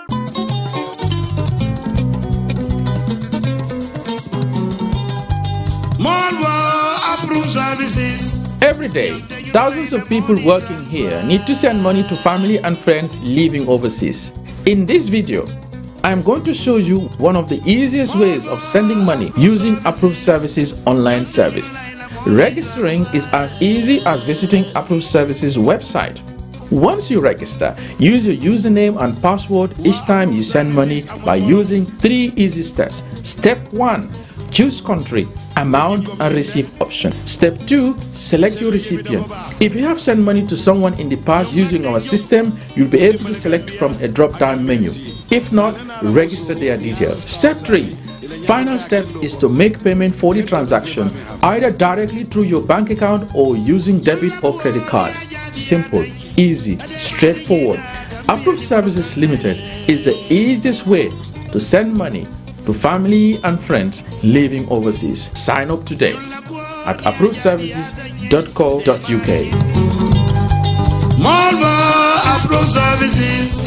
Malwa approved services. Every day, thousands of people working here need to send money to family and friends living overseas. In this video, I'm going to show you one of the easiest ways of sending money using Approved Services online service. Registering is as easy as visiting Approved Services website. Once you register, use your username and password each time you send money by using three easy steps. Step 1 Choose country, amount, and receive option. Step 2 Select your recipient. If you have sent money to someone in the past using our system, you'll be able to select from a drop down menu. If not, register their details. Step 3 Final step is to make payment for the transaction either directly through your bank account or using debit or credit card. Simple, easy, straightforward. Approved Services Limited is the easiest way to send money to family and friends living overseas. Sign up today at approvedservices.co.uk. Malwa approved services.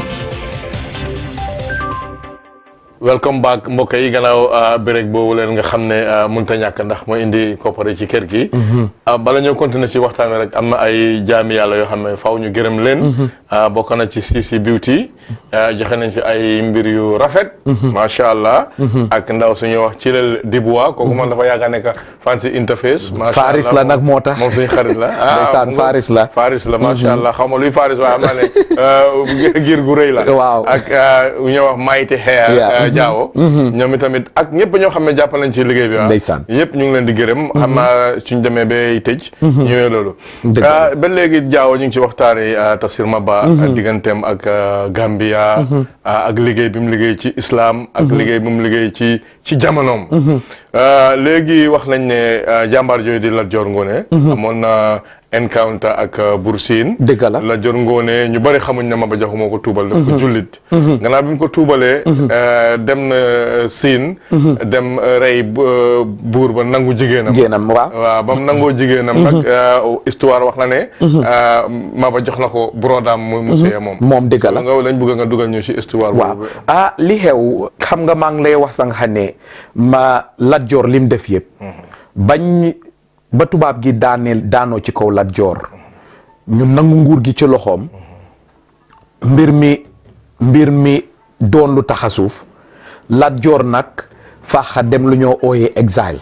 welcome back mbokk yi gannaaw béréb boobu leen nga xam ne mënut a ñàkk ndax mooy indi koppare ci kër gi. bala ñoo continuer ci waxtaan wi rek am na ay jaami yàlla yoo xam ne faaw ñu gërëm leen. bokk na ci CC Beauty. joxe nañ fi ay mbir yu rafet. macha allah. ak ndaw suñuy wax ci leel Dibois kooku man dafa yaakaar ne que fan si interface. macha allah Faris la nag moo tax moom suñu xarit la. ndeysaan Faris la. Faris la macha allah xaw ma luy Faris waaye am naa ne giir gu rëy la. waaw ak ñuy wax Mighty Hair. Jaawo ñoom itamit ak ñëpp ñoo xam ne jàppal nañ ci liggéey bi waaw ndeysaan ñëpp ñu ngi leen di gërëm xam naa suñ demee bay tëj ñëwee loolu ba léegi Jaawo ñu ngi ci waxtaani Tafsir Maba digganteem ak Gambia ak liggéey bi mu liggéey ci islam ak liggéey bi mu liggéey ci ci jamonoom léegi wax nañ ne jàmbaar jooyu di Lat Joor Ngoone amoon na encounter ak Buur Siin dëgg la Lat Joor Ngoone ñu bari xamuñ ne Maba Jaxu moo ko tuubal daf ko jullit gannaaw bi mu ko tuubalee dem na Siin dem rey buur ba nangu jigéenam jigéenam waaw waaw ba mu nangoo jigéenam nag histoire wax na ne Maba jox na ko brodaam mu mu sëy moom moom dëgg la nga lañ bëgg nga dugal ñu ci histoire waaw boobu ah li xew xam nga maa ngi lay wax sax xam ne ma Lat Joor lim def yëpp bañ ba tubaab gi daaneel daanoo ci kaw Lat Joor ñu nangu nguur gi ci loxoom mbir mi mbir mi doon lu tax a suuf Lat Joor nag faxa dem lu ñoo ooyee exile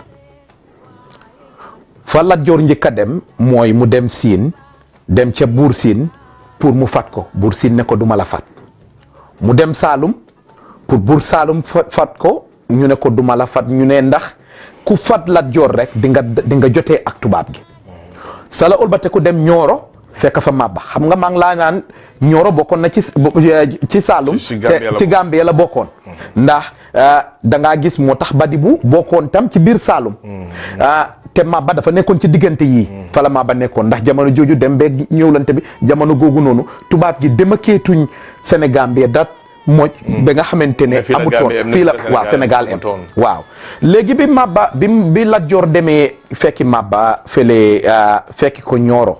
fa Lat Joor njëkk a dem mooy mu dem siin dem ca buur siin pour mu fat ko buur siin ne ko duma la fat mu dem Saalum pour buur Saalum fat fat ko ñu ne ko duma la fat ñu ne ndax ku fat Lat Joor rek di nga di nga jotee ak tubaab gi sala ulbate ku dem ñooro fekk fa màbba xam nga maa ngi laa naan ñooro bokkoon na ci ci Saalum ci Gambie la ci Gambie la bokkoon ndax da ngaa gis moo tax Badibu bokkoon tam ci biir Saalum te màbba dafa nekkoon ci diggante yii fa la màbba nekkoon ndax jamono jooju dem beeg ñëwlante bi jamono googu noonu tubaab gi demakeetuñ Sénégal bi dat moj ba nga xamante ne fii la amutoon Gambie am fii la Sénégal waaw Sénégal am amutoon. waaw léegi bi màbba bi bi Lat Joor demee fekki màbba fële fekki ko ñooro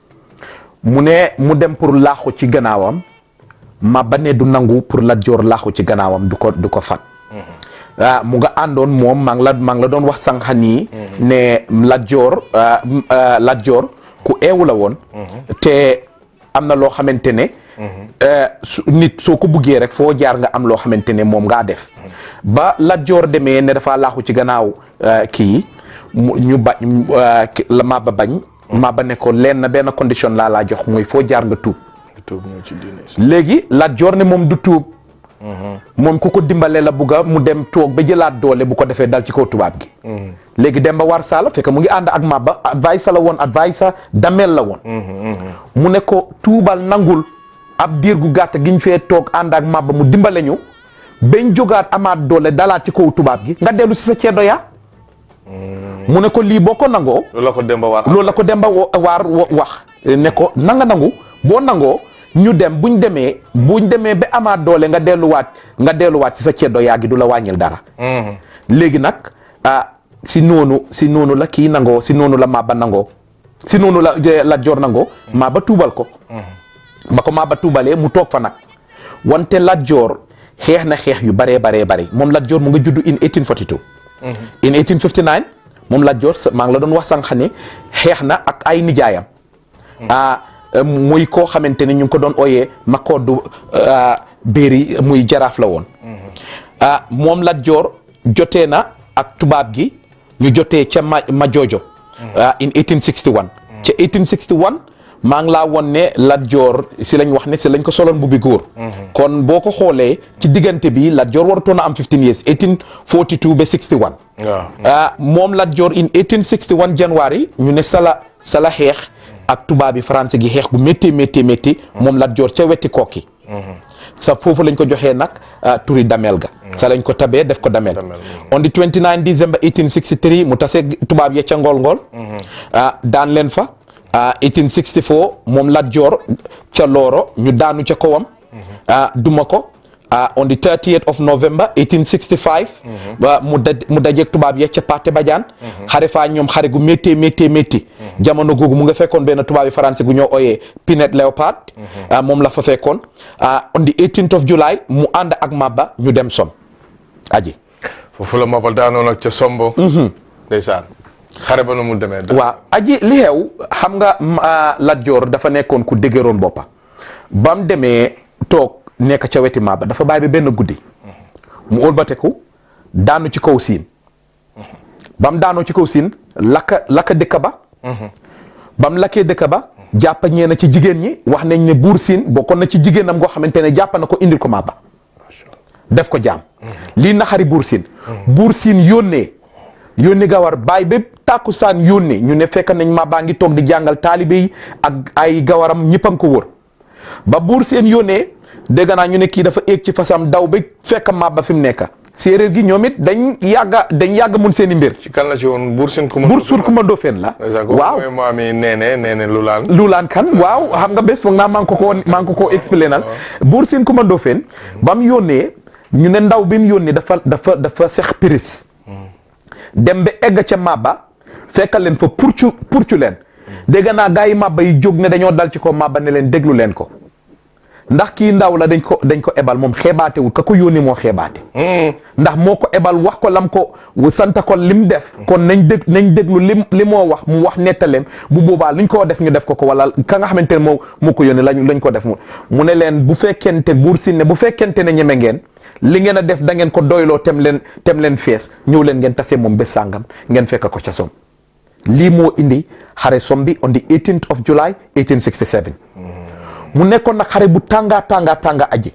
mu ne mu dem pour laaxu ci gannaawam màbba ne du nangu pour Lat Joor laaxu ci gannaawam du ko du ko fat ah mu nga àndoon moom maa ngi la maa ngi la doon wax sànq nii ne Lat Joor ah, m- ah, Lat Joor ku eewu la woon te am na loo xamante ne eh, su nit soo ko buggee rek foo jaar nga am loo xamante ne moom ngaa def ba Lat Joor demee ne dafa laaxu ci gannaaw eh, kii mu ñu bañ eh, ki- la Maba bañ Maba ne ko leen na benn condition laa laa jox mooy foo jaar nga tuub tuub ñëw ci diine léegi Lat Joor ne moom du tuub moom ku ko dimbale la bugga mu dem toog ba jëlaat doole bu ko defee dal ci kaw tubaab gi léegi dem ba war saala fekk mu ngi ànd ak Maba advice la woon advice damel la woon mu ne ko tuubal nangul ab diir gu gàtt giñ fee toog ànd ak Maba mu dimbale ñu bañ jógaat amaat doole dalaat ci kaw tubaab gi nga dellu si sa ceddo yaa mu ne ko lii boo ko nangoo loolu la ko Demba war loolu la ko Demba wo- waar wo- wax ne ko nanga nangu boo nangoo ñu dem buñ demee buñ demee ba amaat doole nga delluwaat nga delluwaat ci sa ceddo yaa gi du la wàññil dara léegi nag ah si noonu si noonu la kii nangoo si noonu la Maba nangoo si noonu la je- Lat Joor nangoo Maba tuubal ko ba ko Maba tuubalee mu toog fa nag wante Lat Joor xeex na xeex yu baree baree bari moom Lat Joor mu nga juddu in 1842 in 1859 moom Lat Joor sa- maa ngi la doon wax sànq ne xeex na ak ay nijaayam ah euh, muy koo xamante ne ñu ngi ko doon ooyee Makoddu ah, Béeri muy jaraaf la woon ah moom Lat Joor jotee na ak tubaab gi ñu jotee ca ma Majoojo ah in 1861 ca 1861 maa ngi laa won ne Lat Joor si lañ wax ne si lañ ko soloon bu bi góor kon boo ko xoolee ci diggante bi Lat Joor warutoon a am 15 years 1842 ba 61 waaw ah moom Lat Joor in 1861 January ñu ne sala sala xeex ak tubaab bi français gi xeex bu métti métti métti moom Lat Joor ca wetti kokki sa foofu lañ ko joxee nag ah, turi damel ga sa lañ ko tabee def ko damel on the 29 December 1863 mu tase tubaab ya ca ngool ngool ah daan leen fa ah 1864 moom Lat Joor ca Looro ñu daanu ca kawam ah duma ko ah on the 30th of November 1865 ba mu daj mu dajeeg tubaab ya ca Pathé Badiane xare faa ñoom xare gu métti métti métti jamono googu mu nga fekkoon benn tubaab yi français gu ñoo ooyee Pinet Léopard ah moom la fa fekkoon ah on the 18th of July mu ànd ak Maba ñu dem som aji foofu la Maba daanoon ak ca Sombo ndeysaan xare ba nu mu demee da waaw aji li xew xam nga ma- Lat Joor dafa nekkoon ku dëgëroon boppa ba mu demee toog nekk ca weti Maba dafa bàyyi ba benn guddi mu ëlbateku daanu ci kaw siin ba mu daanoo ci kaw siin lakka lakka dëkk ba ba mu lakkee dëkk ba jàpp ñee na ci jigéen ñi wax nañ ne buur siin bokkoon na ci jigéenam goo xamante ne jàpp na ko indil ko Maba def ko jaam lii naxari buur siin buur siin yónnee yónni gawar bàyyi ba tàkkusaan yónnee ñu ne fekk nañ Maba ngi toog di jàngal taalibe yi ak ay gawaram ñëpp a ngi ko wër ba buur seen yónnee dégg naa ñu ne kii dafa éeg ci fasam daw ba fekk Maba fi mu nekk séeréer gi ñoom it dañ yàgga dañ yàgg mun seen i mbir ci kan la ci woon Buur Sine Kumba buur suur Kumba Ndofeen la waaw waaw mooy maam yi neene neene lu laan luulaan kan waaw xam nga bés foog naa maa ngi ko koo maa ngi ko koo expliqué nal buur siin Kumba Ndofeen ba mu yónnee ñu ne ndaw bi mu yónnee dafa dafa dafa sex piris dem ba egg ca Maba fekkal leen fa purcu purcu leen dégg naa gars yi Maba yi jóg ne dañoo dal ci ko Maba ne leen déglu leen ko ndax kii ndaw la dañ ko dañ ko ebal moom xeebaatewul ka ko yónni moo xeebaate ndax moo ko ebal wax ko lam ko sant ko lim def kon nañ dég nañ déglu lim li moo wax mu wax nettaleem bu boobaa luñ ko def ñu def ko ko wala ka nga xamante ne moo moo ko yónni lañ lañ ko def mu mu ne leen bu fekkente buur si ne bu fekkente ne ñeme ngeen li ngeen a def da ngeen ko doyloo tem leen tem leen fees ñëw leen ngeen tase moom bés sàngam ngeen fekk ko ca som lii moo indi xare som bi on the 18th of July 1867 mu nekkoon nag xare bu tànga tànga tànga aji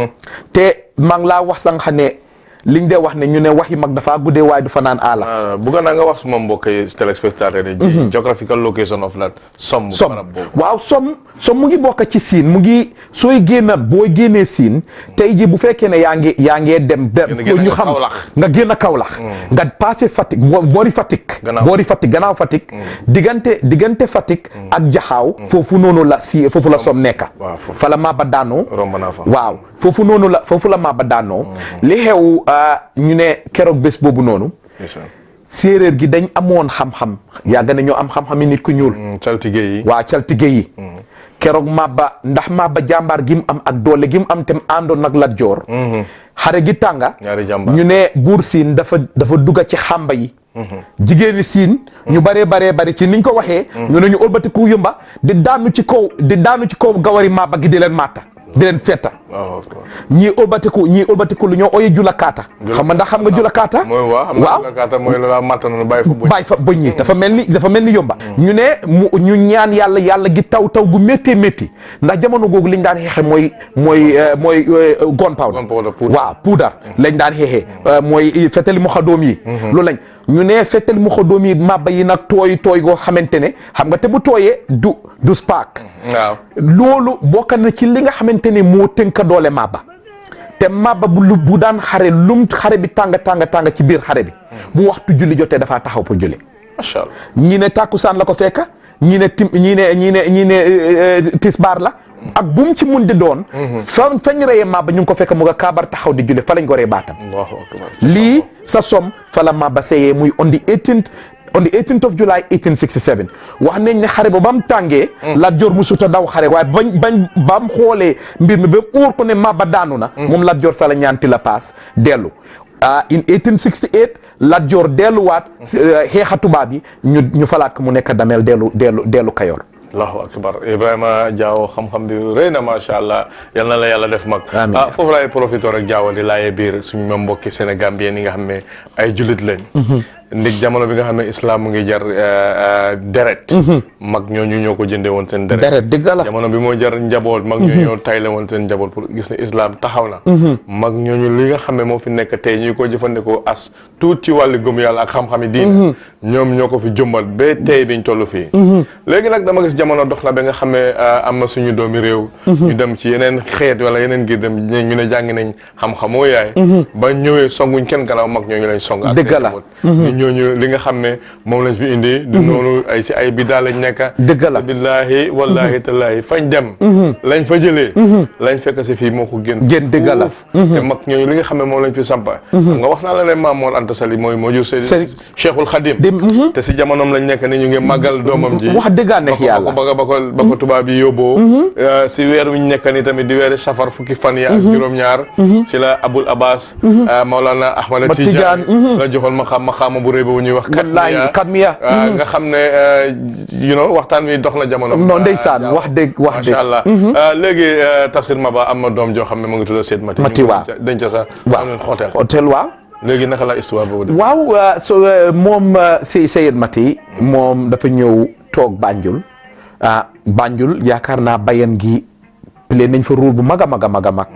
te maa ngi laa wax sànq ne liñ dee wax ne ñu ne waxi mag dafa guddee waaye du fa naan aala bugga naa nga wax suma mbokk yi téléspectateurs yi geographical location of that som som barab boobu waaw som som mu ngi bokk ci siin mu ngi sooy génn booy génnee siin tey ji bu fekkee ne yaa ngi yaa ngee dem dem Génn génn ñu nga xam Kaolack. nga génn Kaolack nga passé Fatick bo- boori Fatick Gannaaw. boori Fatick gannaaw Fatick diggante diggante Fatick ak Jaxaaw foofu noonu la si foofu la som nekka waaw foofu. fa la Maba daanoo romb naa fa waaw foofu noonu la foofu la Maba daanoo li xew ah, ñu ne keroog bés boobu noonu ndeysaan. séeréer gi dañ amoon xam-xam yàgg na ñoo am xam-xam yi nit ku ñuul Mm, caltige yi waa caltige yi keroog Maba ndax Maba jàmbaar gi mu am ak doole gi mu am tam àndoon nag Lat Joor xare gi tànga ñaari jàmbaar ñu ne buur siin dafa dafa dugga ci xàmba yi jigéeni siin ñu baree baree bari ci niñ ko waxee ñu ne ñu ëlbatiku yumba di daanu ci kaw di daanu ci kaw gawari Maba gi di leen màtta di leen fetta waaw waaw. ñii ëlbatiku ñii ëlbatiku lu ñoo oye julakaata xam nga ndax xam nga julakaata mooy waaw xam nga julakaata mooy la matt noonu bàyyi fa bëñ bàyyi fa bëñ yi dafa mel ni dafa mel ni yomba ñu ne mu ñu ñaan yàlla yàlla gi taw taw gu méttee métti ndax jamono googu liñ daan xeexe mooy mooy euh, mooy euh, gunpowder Gunpowder, poudre. waaw poudre lañ daan xeexee euh, mooy fetali mu xadoom yi loolu lañ ñu ne fetali mu xadoom yi mabba yi nag tooy tooy goo xamante ne xam nga te bu tooyee du du spark waaw loolu bokk na ci li nga xamante ne moo tënka doole mabba te mabba bu lu bu daan xare lum xare bi tàng tàng tàng ci biir xare bi bu waxtu julli jotee dafaa taxaw pour julli macha allah ñii ne tàkkusaan la ko fekka ñii ne tim ñii ne ñii ne ñii ne euh, euh, tisbaar la ak bu mu ci mun di doon fa fañ reyee mabba ñu ngi ko fekk mu nga kaabar taxaw di julli fa lañ ko rey baatam allahu akbar lii sa som fa la mabba seyee muy on the 18th on the 18th of July 1867 wax nañ ne xare ba ba mu tàngee Lat Joor mu suta daw xare waaye bañ bañ ba mu xoolee mbir mi ba óor ko ne mabba daanu na moom Lat Joor sa la ñaanti la paas dellu ah in 1868 Lat Joor delluwaat si, euh, xeexa tubaab yi ñu ñu falaat ko mu nekk dameel dellu dellu dellu Kayoor allahu akbar Ibrahima Diawo xam-xam bi rëy na macha allah yal na la yàlla def mag Amiin. ah foofu laay profité rek Diawo di laajee biir suñu ma mbokki Sénégambien yi nga xam ne ay jullit lañ ndig jamono bi nga xam ne islam mu ngi jar euh, euh, deret mag ñooñu ñoo ko jëndee woon seen deret deret dëgg la jamono bi moo jar njaboot mag ñooñu ñoo tayle woon seen njaboot pour gis ne islam taxaw na mag ñooñu li nga xam ne moo fi nekk tey ñuy ko jëfandikoo as tuut ci wàllu gëm yàlla ak xam-xami diin ñoom ñoo ko fi jëmbal ba tey biñ toll fii léegi nag dama gis jamono dox na ba nga xam ne euh, am na suñu doomi réew ñu dem ci yeneen xeet wala yeneen ngir dem ñu ne jàngi nañ xam-xamoo yaay ba ñëwee songuñ kenn gannaaw mag ñooñu lañ song ak Dëgg seen la. njaboot. ñu ñooñu li nga xam ne moom lañ fi indi du noonu ay ci ay biddaa lañ nekk Dëgg la. billaahi wallaahi tallaahi fañ dem lañ fa jëlee lañ fekk si fii moo ko gën Gën dëgg la. fuuf. te mag ñooñu li nga xam ne moom lañ fi sampa xam nga wax naa la ne Maam Mor Anta Sali mooy moo jur Seydi Seydi- Cheikhul Khadim di mhm. te si jamonoom lañ nekk ni ñu ngi màggal doomam ji wax dëggaa neex yàlla ba ko ba ko ba ko tubaab yi yóbboo Euh, si weer wi ñu nekk ni tamit di weeri safar fukki fan yi ak juróom-ñaar si la Abul Abbas euh, Maulana Ahmad Ba Tidiane Tidiane, la joxoon ma xam ma xaama bu rëy ba bu ñuy wax wallaahi Katmiya. ah, nga xam ne euh, you know waxtaan wi dox na jamono non ndeysaan Ah, wax dëgg wax dëgg macha allah Ah, léegi euh, Tafsir Maba am na doom joo xam ne mu ngi tudd Seyd Mati Mati, ñu ngi waaw. denc- denc sa waaw am leen xootel hôtel waaw léegi naka la histoire boobu de waaw uh, so uh, moom uh, Sey Seyed Mati moom dafa ñëw toog Banjul ah Banjul yaakaar naa bayan gi play nañ fa rôle bu mag a mag a mag a mag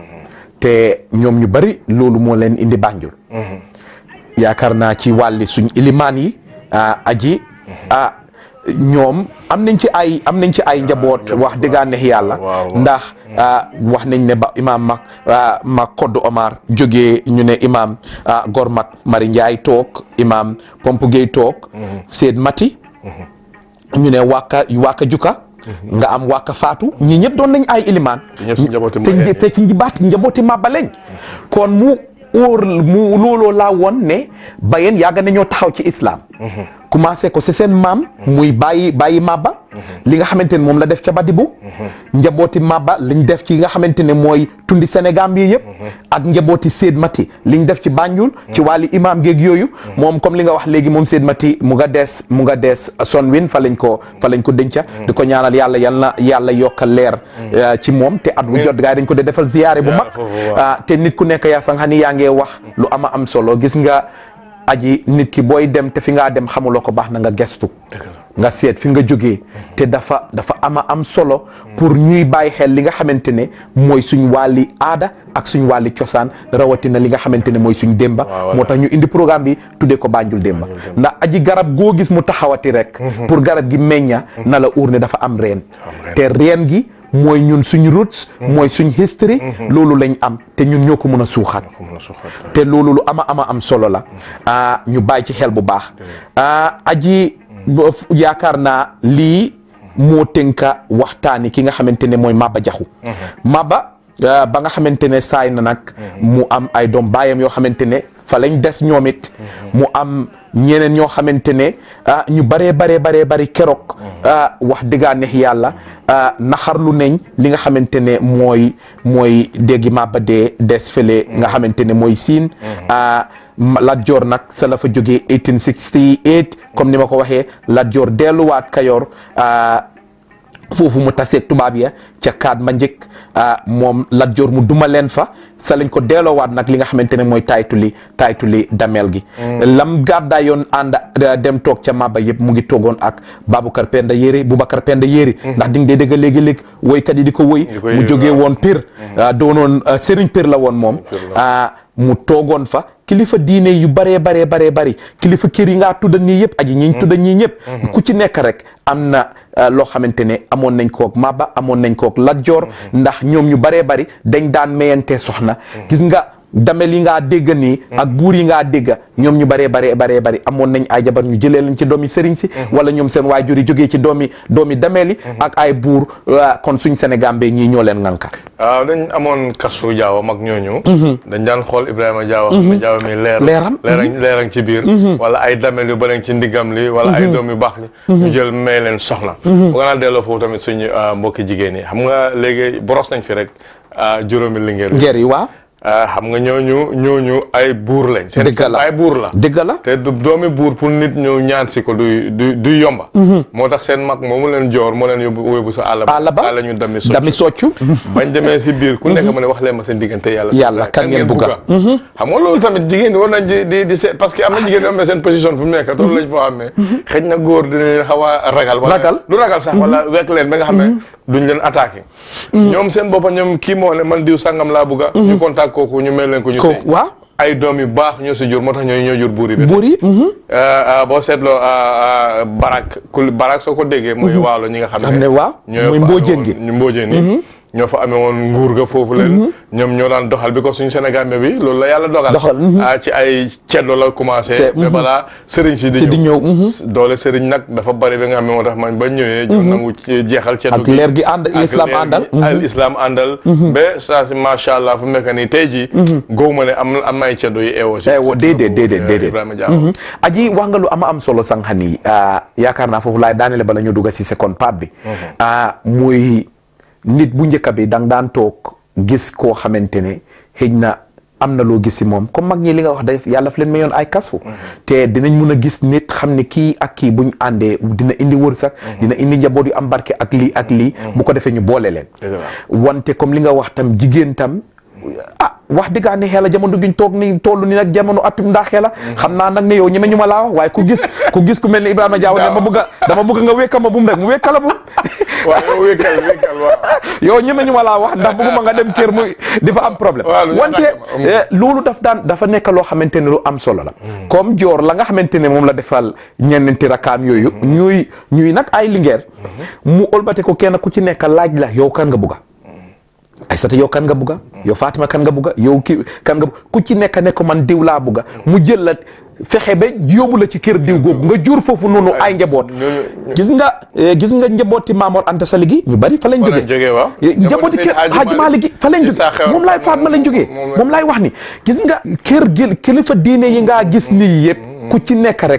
te ñoom ñu bari loolu moo leen indi Banjul yaakaar naa ci wàlli suñ ilimaan yi ah aji ah ñoom am nañ ci ay am nañ ci ay njaboot wax dëggaa neex yàlla waaw, waaw. ndax ah, wax nañ ne ba imaam mag ah, mag Koddu Omar jógee ñu ne imaam ah, Gor mag Mari Njaay toog imaam Pomp Gueye toog Seyd Mati ñu ne wàkka wàkka juka nga am wàkka faatu ñii ñëpp doon nañ ay ilimaan te ñëpp si njabooti te Mbayeen te ci njibaat njabooti Maba lañ kon mu óor mu looloo laa woon ne bayeen yàgg nañoo taxaw ci islam commencé ko si seen maam muy bàyyi bàyyi mabba li nga xamante ne moom la def ca Badibu njabooti mabba liñ def ci nga xamante ne mooy tundi Sénégal bi yëpp ak njabooti Seyd Mati liñ def ci Banjul ci wàlli imam géeg yooyu moom comme li nga wax léegi moom Seyd Mati mu nga des mu nga des Sonwin fa lañ ko fa lañ ko denca di ko ñaanal yàlla yal na yàlla yokk leer ci moom te at wu jot gaa yi dañ ko de defal ziyaare bu mag te nit ku nekk yaa sanga ni yaa ngee wax lu ama am solo gis nga aji nit ki booy dem te fi ngaa dem xamuloo ko baax na nga gestu nga seet fi nga jógee te dafa dafa ama am solo pour ñuy bàyyi xel li nga xamante ne mooy suñ wàlli aada ak suñ wàlli cosaan rawatina li nga xamante ne mooy suñ démba moo tax ñu indi programme bi tuddee ko Banjul démba ndax aji garab goo gis mu taxawati rek pour garab gi meñña na la uur ne dafa am reen te reen gi mooy ñun suñ roots mooy suñ history loolu lañ am te ñun ñoo ko mën a suuxat te loolu lu ama ama am solo la ñu bàyyi ci xel bu baax aji yaakaar naa lii moo tënka waxtaani ki nga xamante ne mooy Maba Jaxu Maba ba nga xamante ne saay na nag mu am ay doom baayam yoo xamante ne fa lañ des ñoom it mu am ñeneen ñoo xamante ne ah ñu baree baree baree bari keroog wax dëggaa neex yàlla naxarlu nañ li nga xamante ne mooy mooy déggi Maba dee des fële nga xamante ne mooy siin Lat Joor nag sa la fa jógee 1868 comme ni ma ko waxee Lat Joor delluwaat Kayoor foofu mu taseeg tubaab ya ca kaat ma njëkk moom Lat Joor mu duma leen fa sa lañ ko delloowaat nag li nga xamante ne mooy taytuli taytuli dameel gi lam gàddaa yoon ànd dem toog ca Maba yëpp mu ngi toogoon ak Baboucar Penda Yéri Boubacar Penda Yéri ndax di nga dee dégg léegi-léegi woykat yi di ko woy mu jógee woon Pire doonoon Serigne Pire la woon moom mu toogoon fa kilifa diine yu baree baree baree bari kilifa kër yi ngaa tudda nii yëpp aji ñiñ tudda ñii ñëpp ku ci nekk rek am na loo xamante ne amoon nañ kook Maba amoon nañ kook Lat Joor ndax ñoom ñu baree bari dañ daan mayante soxna gis nga damel yi ngaa dégg nii ak buur yi ngaa dégg ñoom ñu baree baree baree bari amoon nañ ay jabar ñu jëlee lañ ci doomi sëriñ si wala ñoom seen waajur yi jógee ci doomi doomi damel yi ak ay buur kon suñ Sénégal be ñii ñoo leen ŋànka waaw dañ amoon kasu jaawa mag ñooñu dañ daan xool Ibrahima jaawa xam ne jaawa mi leer leeram leerang leerang ci biir wala ay damel yu bari ci ndigam li wala ay doom yu baax li ñu jël may leen soxna bu nga naa delloo foofu tamit suñu mbokki jigéen yi xam nga léegi boros nañ fi rek juróomi lingeer ngeer yi waaw xam nga ñooñu ñooñu ay buur lañ. seen dëgg la ay buur la. dëgg la te du doomi buur pour nit ñëw ñaan si ko du du du yomba. moo tax seen mag moomu leen joor moo leen yóbbu yóbbu sa àll ba. àll ba àll ñu dami soccu dami soccu. bañ demee si biir ku nekk ma ne wax leen ma seen diggante yàlla. yàlla kan ngeen bugga xam nga loolu tamit jigéen ñi war nañ di di di seet parce que am na jigéen ñi am na seen position fu mu nekk toolu lañ foo xam ne. xëy na góor dina leen xaw a ragal. ragal du ragal sax wala wekk leen ba nga xam ne duñ leen attaqué. ñoom seen boppa ñoom kii moo ne man diw sangam laa bugga ñu contact kooku ñu mel leen ko ñu ko waaw ay doom yu baax ñoo si jur moo tax ñooy ñoo jur buur yi bi buur yi boo seetloo barak ku barak soo ko déggee mooy waalo ñi nga xam xam ne waaw mooy mbóojeen gi ñu mbóojeen yi ñoo fa amee woon nguur ga foofu leen ñoom ñoo daan doxal bi ko suñu Sénégal bi loolu la yàlla dogal doxal ci ay ceddo la commencé mais balaa sëriñ si di ñëw doole sëriñ nag dafa bari bi nga xam ne moo tax man ba ñëwee ñoo nangu jeexal ceddo ak leer gi ànd islam àndal al islam àndal ba saa si macha allah fu mu nekk nii tey jii góob ma ne am am na ay ceddo yi eewoo si eewoo déedéet déedéet déedéet Ibrahima Diaw aji wax nga lu ama am solo sànq nii yaakaar naa foofu laay daanele bala ñu dugg si second part bi muy nit bu njëkk bi dang daan toog gis koo xamante ne xëy na am na loo gis si moom comme mag ñi li nga wax def yàlla fa leen mayoon ay kasu te dinañ mun a gis nit xam ne kii ak kii buñ àndee dina indi wërsëg dina indi njaboot yu am barke ak lii ak lii bu ko defee ñu boole leen wante comme li nga wax tam jigéen tam ah wax dëggaa ne xeela jamono giñ toog ni toll ni nag jamono atum ndaa xeela xam naa nag ne yow ñeme ñu ma laa wax waaye ku gis ku gis ku mel ni Ibrahima Diaw ne ma bëgg a dama bëgg nga wékka ma bum rek mu wékka la bum waaw yow wékkal wékkal waaw yow ñeme ñu ma laa wax ndax bëgguma nga dem kër muy di fa am problème wante loolu daf daan dafa nekk loo xamante ne lu am solo la comme joor la nga xamante ne moom la defal ñenenti rakaam yooyu ñuy ñuy nag ay lingeer mu olbate ko kenn ku ci nekk laaj la yow kan nga bugga Aysata yow kan nga bugga yow Fatima kan nga bugga yow ki kan nga ku ci nekk ne ko man diw laa bugga mu jël la fexe ba yóbbu la ci kër diw googu nga jur foofu noonu ay njaboot gis nga gis nga njabooti Maamoor Anta Sali gi ñu bari fa lañ jógee njabooti kër Haaji Maalik gi fa lañ jógee moom laay faat ma lañ jógee moom laay wax ni gis nga kër gi kilifa diine yi ngaa gis nii yëpp ku ci nekk rek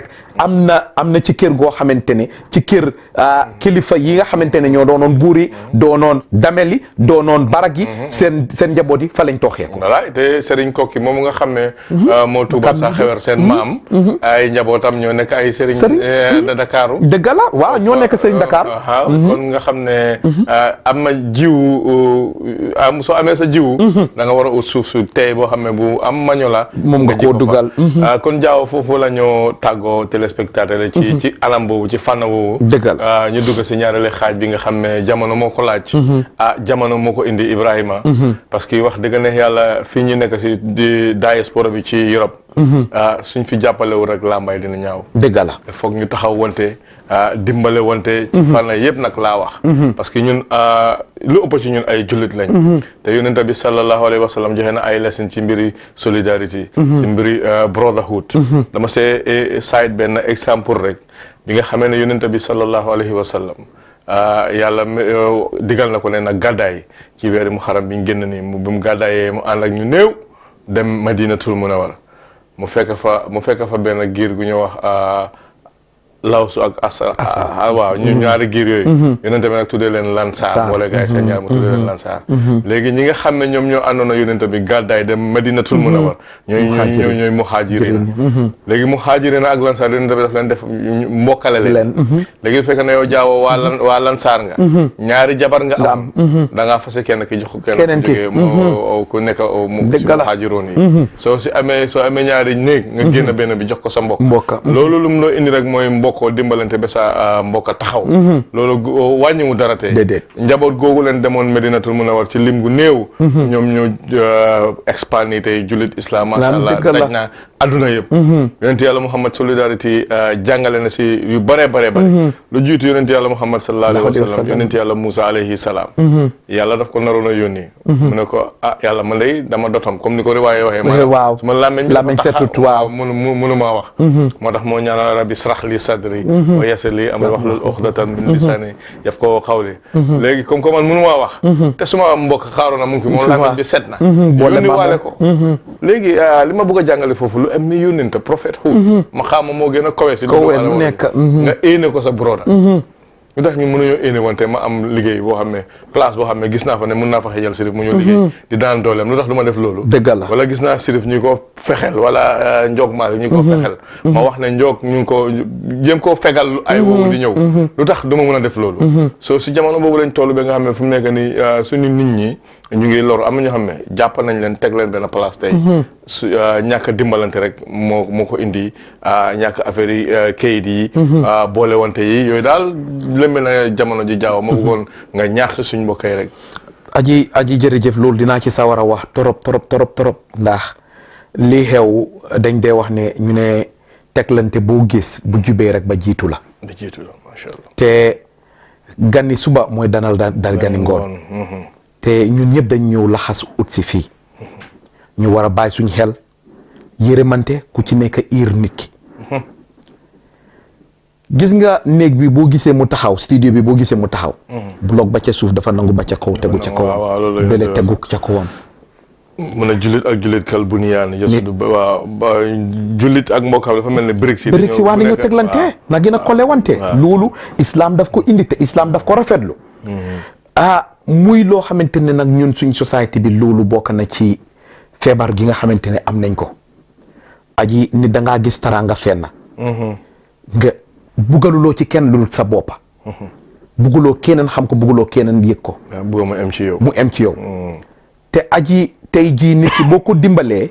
am na am na ci kër goo xamante ne ci kër ah, kilifa yi nga xamante ne ñoo doonoon buur yi doonoon damel yi doonoon barag yi seen seen njaboot yi fa lañ tooxee ko voilà te Serigne Kokki moom nga xam ne euh, moo tuubal sa xewer seen maam ay njabootam ñoo nekk ay Serigne Serigne. euh, de Dakaru dëgg la waaw ñoo nekk Serigne Dakar waaw kon nga xam ne am na jiwu am soo amee sa jiwu da nga war a ut suuf su tey boo xam ne bu am maño la Moom nga ji koo ko fa. dugal. Ah, kon jaaw foofu la ñoo tàggoo téléspectateur yi ci ci anam boobu ci fànn boobu Dëgg la. Ah, ñu dugg si ñaareelu xaaj bi nga xam ne jamono moo ko laaj ah jamono moo ko indi Ibrahima parce que wax dëgg neex yàlla fii ñu nekk si di diaspora bi ci Europe ah suñ fi jàppalewul rek làmbaay dina ñaaw dëgg la foog ñu taxaw wante ah, dimbale wante ci fànn yëpp nag laa wax parce que ñun ah, lu ëpp ci ñun ay jullit lañ te yonent bi sallallahu alayhi wa sallam joxe na ay lesson ci mbiri solidarité ci mbiri ah, brotherhood dama see eh, side benn exemple rek bi nga xamee ne yonent bi sallallahu alayhi wa sallam ah, yàlla me- eh, digal na ko ne nag gàddaay ci weeri mu xaram bi ñu génn nii mu bi mu gàddaayee mu ànd ak ñu néew dem madinatul munawwar mu fekk fa mu fekk fa benn giir gu ñu wax ah, lawsu ak asa ah, waaw ñu ñaari giir yooyu yonente bi nag tuddee leen lansaar Saar. boole gaay seen ñaar mu tuddee leen lansaar léegi ñi nga xam ne ñoom ñoo àndoon na yonente bi gàddaay dem madinatul munawwar ñooy ñooy ñooy ñooy muhaajiriin léegi muhaajiriin ak lansaar yonente bi daf leen def ñu mbokkale leen leen léegi bu fekkee ne yow jaawoo waa lan waa lansaar nga ñaari jabar nga am da ngaa fase kenn ki jox ko kenn Keneen ku ki. jógee mu ku nekk mu Dëgg si la. muhaajiroon yi soo si amee soo amee ñaari néeg nga génn benn bi jox ko sa mbokk mbokka loolu lu mu loo indi rek mooy mbokkoo dimbalante ba sa ah, mbokka taxaw loolu gu- wàññiwu dara te Déedéet. njaboot googu leen demoon Medinatul Munawwar ci lim gu néew ñoom ñoo expandi tey jullit islam masha Lam allah dëgg la. daj naa adduna yëpp yonent yàlla Muhammad solidarité ah, jàngale na si yu bare bare bare lu jiitu yonent yàlla Muhammad sallallahu alayhi wa Alayhi wa sallam sallam. yonent yàlla Moussa alayhi salaam yàlla daf ko naroon a yónni mu ne ko ah yàlla man day dama dotom comme ni ko riwaaye waxee maanaam waaw. su ma làmmeñ bi Làmmeñ dafa taxa- setut, waaw. munu mu munu maa wax moo tax moo ñaanal rabbi israh li sadri wa yassir li amri wahlul uqdatan min lisani yaf ko xawli léegi comme que man munu maa wax te suma mbokk xaaroona mu ngi fi moom Suma- làmmeñ bi set na boole yónni ma waale moom. ko léegi ah, li ma bëgg a jàngale foofu lu am ni yónnente prophète hu ma xaama moo gën a kawe si Kawe doomu aadama bi. nekk, nga éene ko sa broda ñu tax ñu mënuñoo éene wante ma am liggéey boo xam ne place boo xam ne gis naa fa ne mën naa fa xëjal sirif mu ñëw liggéey di daan dooleem lu tax du ma def loolu dëgg la wala gis naa sirif ñu ko fexel wala njoog maalik ñu ko fexel ma wax ne njoog ñu ngi ko jéem koo fegal ay woowu di ñëw lu tax du ma mën a def loolu soo si jamono boobu lañ toll ba nga xam ne fu mu nekk ni suñu nit ñi ñu ngi loru am na ñoo xam ne jàpp nañ leen teg leen benn place tey su ñàkk a dimbalante rek moo moo ko indi ah, ñàkk affaire yi ah, kayit yi ah, boole wante yi yooyu daal lëmbe na jamono ji jaaw ma bëggoon nga ñaax si suñ mbokk yi rek aji aji jërëjëf loolu dinaa ci sawar a wax torop torop torop torop ndax lii xew dañ dee wax ne ñu ne teglante boo gis bu jubee rek ba jiitu la di jiitu la macha allah te gani suba mooy danal da- dal gani ngoon mhm. te ñun ñëpp dañ ñëw laxas ut si fii ñu war a bàyyi suñ xel yërëmante ku ci nekk iir nit ki gis nga néeg bi boo gisee mu taxaw studio bi boo gisee mu taxaw bloc ba ca suuf dafa nangu ba ca kaw tegu ca waaw, waaw, loolu la kawam bële yow tegu ca kawam mu ne jullit ak jullit kal bu niyaan jësudu ba waaw ba jullit ak mbokkam dafa mel ne brique si bëri si waa ni ñoo teglante na gën a kole wante loolu islam daf ko indi te islam daf ko rafetlu ah muy loo xamante ne nag ñun suñ société bi loolu bokk na ci feebar gi nga xamante ne am nañ ko aji ni da ngaa gis taraanga fenn nga bugaluloo ci kenn lu sa boppa buguloo keneen xam ko buguloo keneen yëg ko waaw bëgg ma am ci yow mu em ci yow te aji tey jii nit ki boo ko dimbalee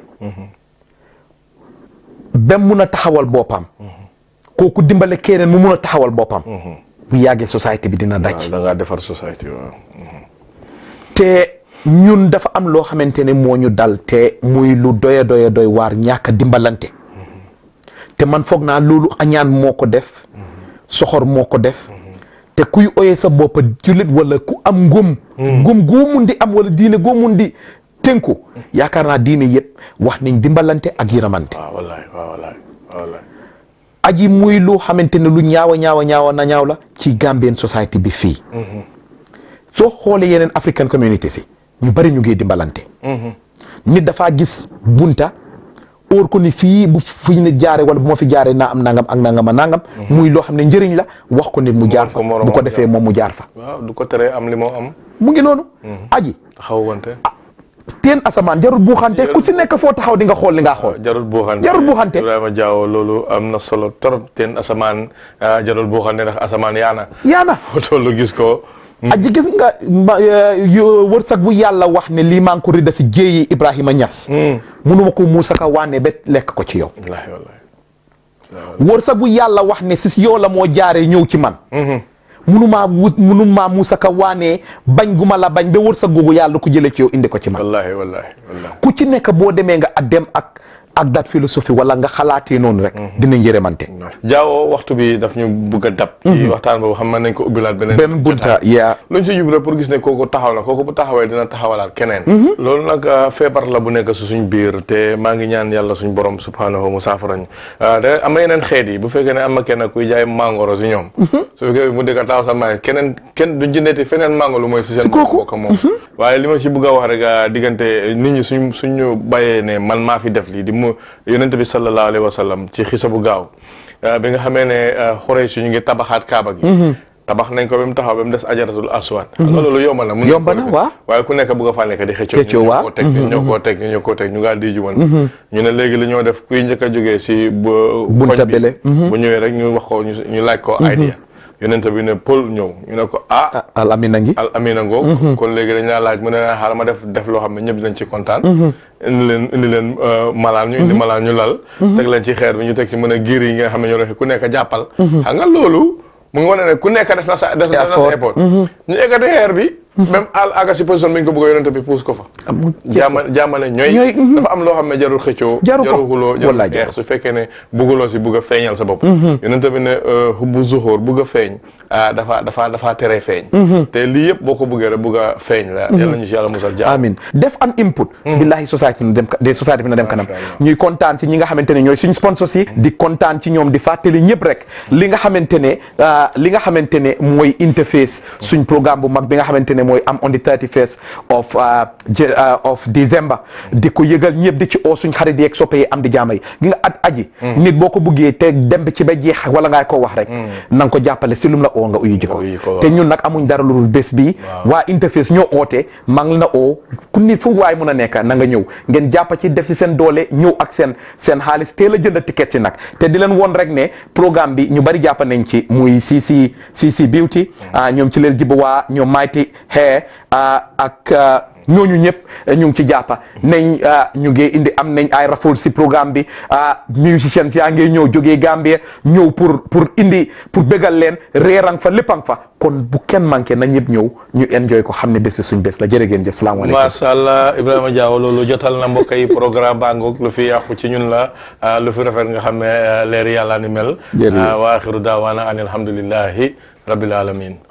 ba mun a taxawal boppam kooku dimbale keneen mu mun a taxawal boppam bu yàggee société bi dina daj da ngaa defar société waaw te ñun dafa am loo xamante ne moo ñu dal te muy lu doya doya doy waar ñàkk a dimbalante te man foog naa loolu añaan moo ko def soxor moo ko def te kuy oyee sa bopp jullit wala ku am ngëm ngëm goo mun di am wala diine goo mun di tënku yaakaar naa diine yëpp wax nañ dimbalante ak yërëmante waaw wallaay waaw wallaay waaw wallaay aji muy lu xamante ne lu ñaawa ñaawa ñaawa na ñaaw la ci Gambian society bi fii soo xoolee yeneen African community si ñu bari ñu ngi dimbalante nit dafaa gis bunta óor ko ni fii bu fi nit jaare wala bu ma fi jaaree naa am nangam ak nangam a nangam muy loo xam ne njëriñ la wax ko nit mu jaar fa bu ko defee moom mu jaar fa waaw du ko teree am li moo am mu ngi noonu aji taxaw wante teen asamaan jarul buuxante ku si nekk foo taxaw di nga xool li nga xool jarul buuxante jarul buuxante Ibrahima Diawo loolu am na solo trop teen asamaan ah, jarul buuxante ndax asamaan yaana yaana foo tollu gis ko aji gis nga ma yo- wërsëg bu yàlla wax ne lii maa ngi ko ridda si jéeyi Ibrahima Niass munuma ko muusa ka waane ba lekk ko ci yow wallaahi wallaahi wërsëg bu yàlla wax ne si yow la moo jaaree ñëw ci man munumaa wut munumaa muusa ka waane bañ gu ma la bañ ba wërsëg googu yàlla ko jëlee ci yow indi ko ci man wallaahi wallaahi wallaahi ku ci nekk boo demee nga a dem ak ak dat philosophie wala nga xalaatee noonu rek dina njërëmante Diawo waxtu bi daf ñu bëgg a dab ci waxtaan boobu xam mën nañ ko ubbilaat beneen benn bunta yaa luñ si jub rek pour gis ne kooku taxaw na kooku bu taxawee dina taxawalaat keneen loolu nag ah, feebar la bu nekk su suñ biir te maa ngi ñaan yàlla suñ borom subhanahu mu saafarañu da am na yeneen xeet yi bu fekkee ne am na kenn kuy jaay mangoro si ñoom su fekkee mu dëkk taxaw sa maay keneen kenn du jëndeeti feneen mango lu mooy si seen bokk moom waaye li ma si bëgg a wax rek ah, diggante nit ñi suñ suñu bàyyee ne man maa fi def lii di mu yonent bi sallallahu alayhi wa sallam ci xisa bu gaaw ah, bi nga xamee ne xorey si ñu ngi tabaxaat kaaba gi tabax nañ ko ba mu taxaw ba mu des ajaratul aswad xam nga loolu yomb na mun Yomb na, waaw. waaye ku nekk bëgg a faa nekk di xëccoo Xëccoo, ñu waaw. ñoo koo teg ñu ñoo koo teg ñu ñoo koo teg ñu ngaa di juwan ñu ne léegi li ñoo def kuy njëkk a jógee si bu Bunta koñ bi, bele. bu ñëwee rek ñu wax ko ñu ñu laaj ko idea yonent bi ne Paul ñëw ñu ne ko ah al amina ngi al amina ngoo kon léegi dañ laa laaj mu ne naa xaaral ma def def loo xam ne ñëpp dinañ ci kontaan indi leen indi leen euh, malaan ñu indi malaan ñu lal teg leen ci xeer bi ñu teg ci mën a giir yi nga xam ne ñoo def ku nekk jàppal xam nga loolu mu ngi wane ne ku nekk def na sa def na sa Effort. effort ñu ekkati xeer bi même al aga si position bi ñu ko bëgg a yonent bi puus ko fa jaama jaamale ñooy Ñooy, mhm. dafa am loo xam ne jarul xëccoo Jaru ko. xuloo jarul Wallaay jaru xeex su fekkee ne bugguloo si bugg a feeñal sa bopp yonent bi ne euh, hubbu zuhur bugg a feeñ ah dafa dafa dafa tere feeñ te lii yëpp boo ko buggee rek bugg a feeñ la yàlla ñu si yàlla musal jaam amin def an input billahi society na dem de society bi na dem kanam ñuy kontaan si ñi nga xamante ne ñooy suñ sponsors yi di kontaan ci ñoom di fàttali ñëpp rek li nga xamante ne ah, li nga xamante ne mooy interface suñ programme bu mag bi nga xamante ne mooy am on the 31st of ah, Je- ah, of December di ko yëgal ñëpp di ci oo suñ xarit yeeg soppe yi am di jaama yi gi nga at aji nit boo ko buggee te dem bi ci ba jeex wala ngaa ko wax rek na nga ko jàppale si lum la oo nga uyu ji ko uyu ko, te ñun nag amuñ dara lu dul bés bi waa interface ñoo oote maa ngi la oo ku nit fu waay mun a nekk na nga ñëw ngeen jàppa ci def si seen doole ñëw ak seen seen xaalis teel a jënd ticket si nag te di leen woon rek ne programme bi ñu bari jàpp nañ ci muy CC CC Beauty ah ñoom ci leen jiba waa ñoom Mighty Hair ah, ak ah, ñooñu ñëpp ñu ngi ci jàppa nañ ah, ñu ngi indi am nañ ay raffle si programme bi ah musicians yaa ngi ñëw jógee Gambie ñëw pour pour indi pour bégal leen reerang fa léppang fa kon bu kenn manqué na ñëpp ñëw ñu enjoy ko xam ne bés bi suñ bés la jërë ngeen jëf salaamaaleykum macha allah Ibrahima Diawo loolu jotal na mbokk yi programme bangoog lu fi yàqu ci ñun la ah, lu fi rafet nga xam ne ah, leer yàlla ni mel Jërëjëf. ah, wa axiru daawaana an alhamdulillahi rabbil alamin